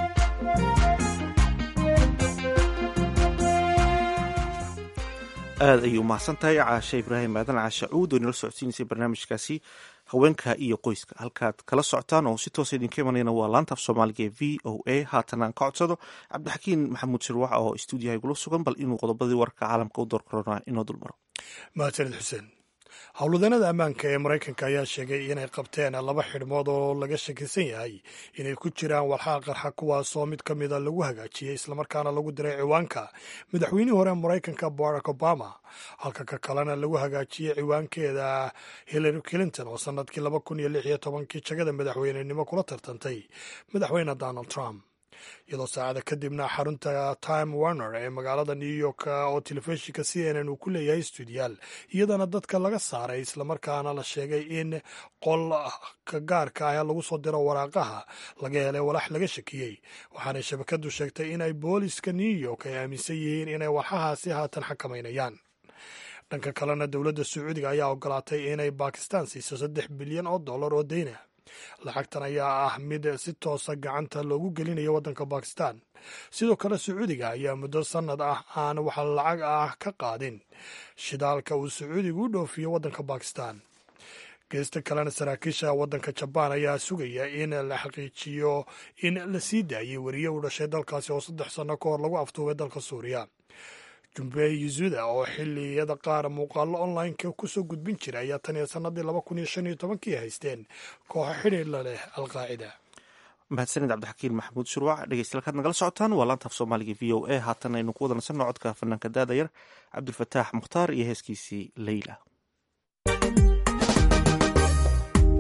aad ayay u mahadsan tahay caashe ibraahim aadan caashe cuud oo inala socodsiinaysay barnaamijkaasi haweenka iyo qoyska halkaad kala socotaan oo si toosa idinka imanayna waa laanta af soomaaliga ee v o a haatan aan ka codsado cabdixakiin maxamuud shirwax oo stuudiyaha igula sugan bal inuu qodobadii warka caalamka u door korona inoo dulmaro mahadsanid xuseen howlwadeennada ammaanka ee maraykanka ayaa sheegay inay qabteen laba xidhmood oo laga shakisan yahay inay ku jiraan walxaa qarxa kuwaasoo mid ka mida lagu hagaajiyey islamarkaana lagu diray ciwaanka madaxweynihii hore maraykanka barack obama halka ka kalena lagu hagaajiyey ciwaankeeda hillary clinton oo sannadkii laba kun iyo lix iyo tobankii jagada madaxweynenimo kula tartantay madaxweyne donald trump iyadoo saacada kadibna xarunta time warner ee magaalada new york oo telefishinka c n n uu ku leeyahay stuudiyaal iyadana dadka laga saaray islamarkaana la sheegay in qolka gaarka ah lagu soo diro waraaqaha laga helay walax laga shakiyey waxaanay shabakadu sheegtay inay booliska new york ay aaminsan yihiin inay walxahaasi haatan xakamaynayaan dhanka kalena dowladda sacuudiga ayaa ogolaatay inay bakistan siiso saddex bilyan oo dollar oo deyna lacagtan ayaa ah mid si toosa gacanta loogu gelinayo waddanka bakistan sidoo kale sacuudiga ayaa muddo sannad ah aan wax lacag ah ka qaadin shidaalka uu sacuudigu u dhoofiyo waddanka bakistan geesta kalena saraakiisha waddanka jabaan ayaa sugaya in la xaqiijiyo in la sii daayey weriye u dhashay dalkaasi oo saddex sanno ka hor lagu aftuubay dalka suuriya jumbey yuzuda oo xilliyada qaar muuqaallo online-ka kusoo gudbin jira ayaa tan iyo sannadii laba kun iyo shan iyo tobankii haysteen kooxo xidhiirla leh alqaacida mahadsanid cabdixakiin maxamuud shurwac dhegeystayaal kaad nagala socotaan waa laanta af soomaaliga v o a haatan aynu ku wada nasanno codka fanaanka daadayar cabdulfataax mukhtaar iyo heeskiisii leyla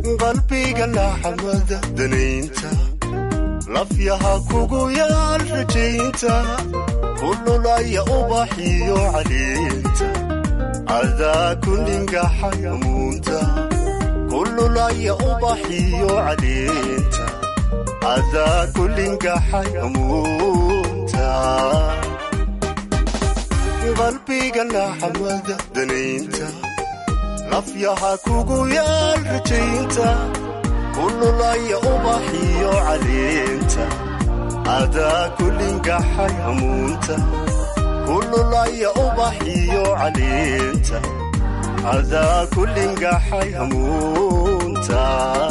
qalbiga laxamada danaynta lafyaha kugu yaal rajaynta kululaya ubaxiyo caliinta adaa kundhingaxay amuunta kululaya ubaxiyo caliinta adaa kulingaxay amuunta qalbiga laxamada danaynta lafyaha kugu yaal rajaynta kululaya ubaxiyo caliinta adaa kulingaxay amuunta kululaya ubaxiyo caliinta adaa kulingaxay amuunta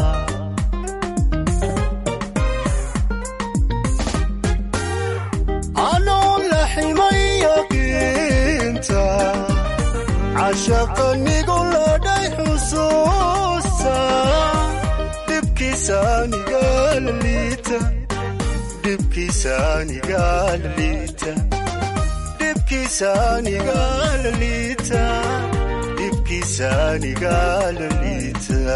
anoo la ximay yaqiinta cashaqanigu ladhay xusuusta dhibkiisaanigaala liita dhibkiisaanigaala liita dhibkiisaanigaala liita dhibkiisaanigaala liita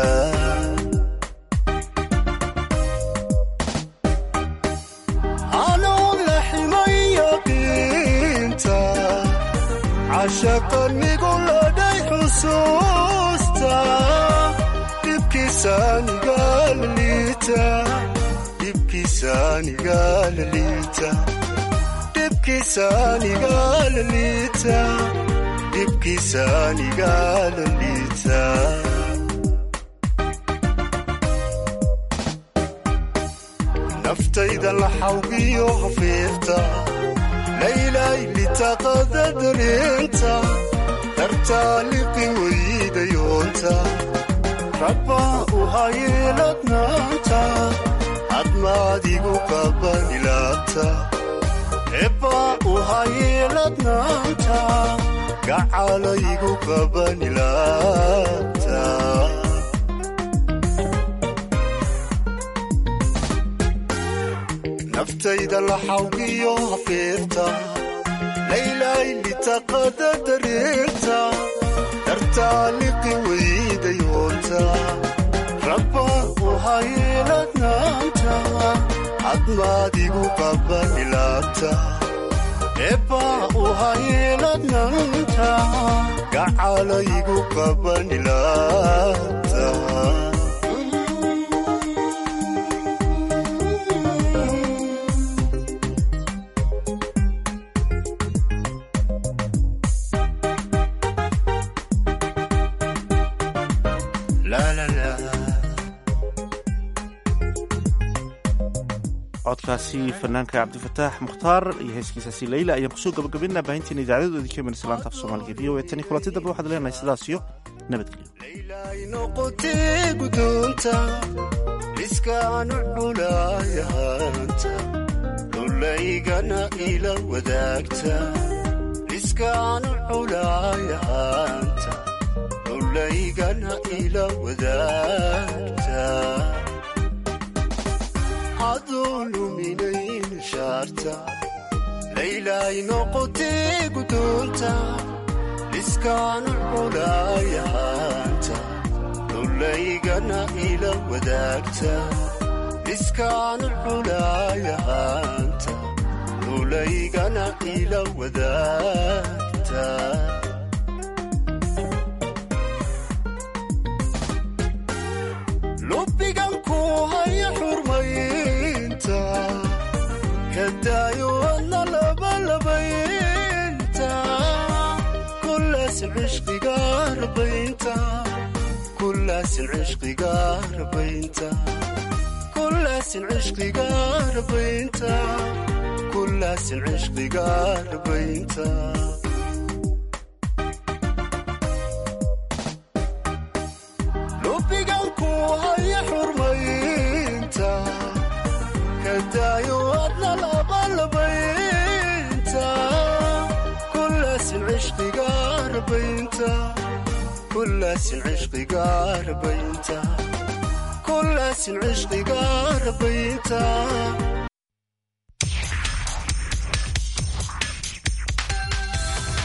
anoo la ximay yaqiinta cashaqanigu ladhay xusuusta dhibkiisaanigaala liita dhibkiisaanigaala liita dhibkiisaanigaala liita dhibkiisaanigaala liita naftayda la xawgiyo hafiirta laylay litaqada dareenta dartaa liqin weydayoonta rabbaa u hayeeladnaanta hadmaadigu qabanilaabta ebbaa u hayeeladnaanta gacalaygu qabanilaabta naftayda la xawgiyo hafiirta laylay litaqada dareenta dartaa liqi weydayoonta rabbaa u hayeeladnaanta hadmaadigu qabanilaabta ebbaa u hayeeladnaanta gacalaygu qabanilaabta codkaasi fanaanka cabdifataax mukhtaar iyo heeskiisaasi leyla ayaan kusoo gabagabaynaa baahinteena idaacadadoodii ka imanaysa laanta af soomaaliga v o e tan iyo kulanti dambe waxaad leenahay sidaas iyo nabadgelyo noqotee gudoonta liskaanu xulaayahanta dhulaygana ila wadaagta liskaanu xulaayahanta dhulaygana ila wadaagta adoo luminayn shaarta laylay noqotee gudoonta liskaanu xulaayahanta dhulaygana ila wadaagta liskaanu xulaayahanta dhulaygana ila wadaagta lubbigan ku haya xurmaynta kadaayo adna labalabaynta kulaasin cishqiga rabaynta kulaasin cishqiga rabaynta kulaasin cishqiga rabaynta kulaasin cishqiga rabaynta lubbigan ku haya xurmaynta kadaayo adna labalabaynta kulaasin cishqiga rabaynta kulaasin cishqiga rabaynta kulaasin cishqiga rabaynta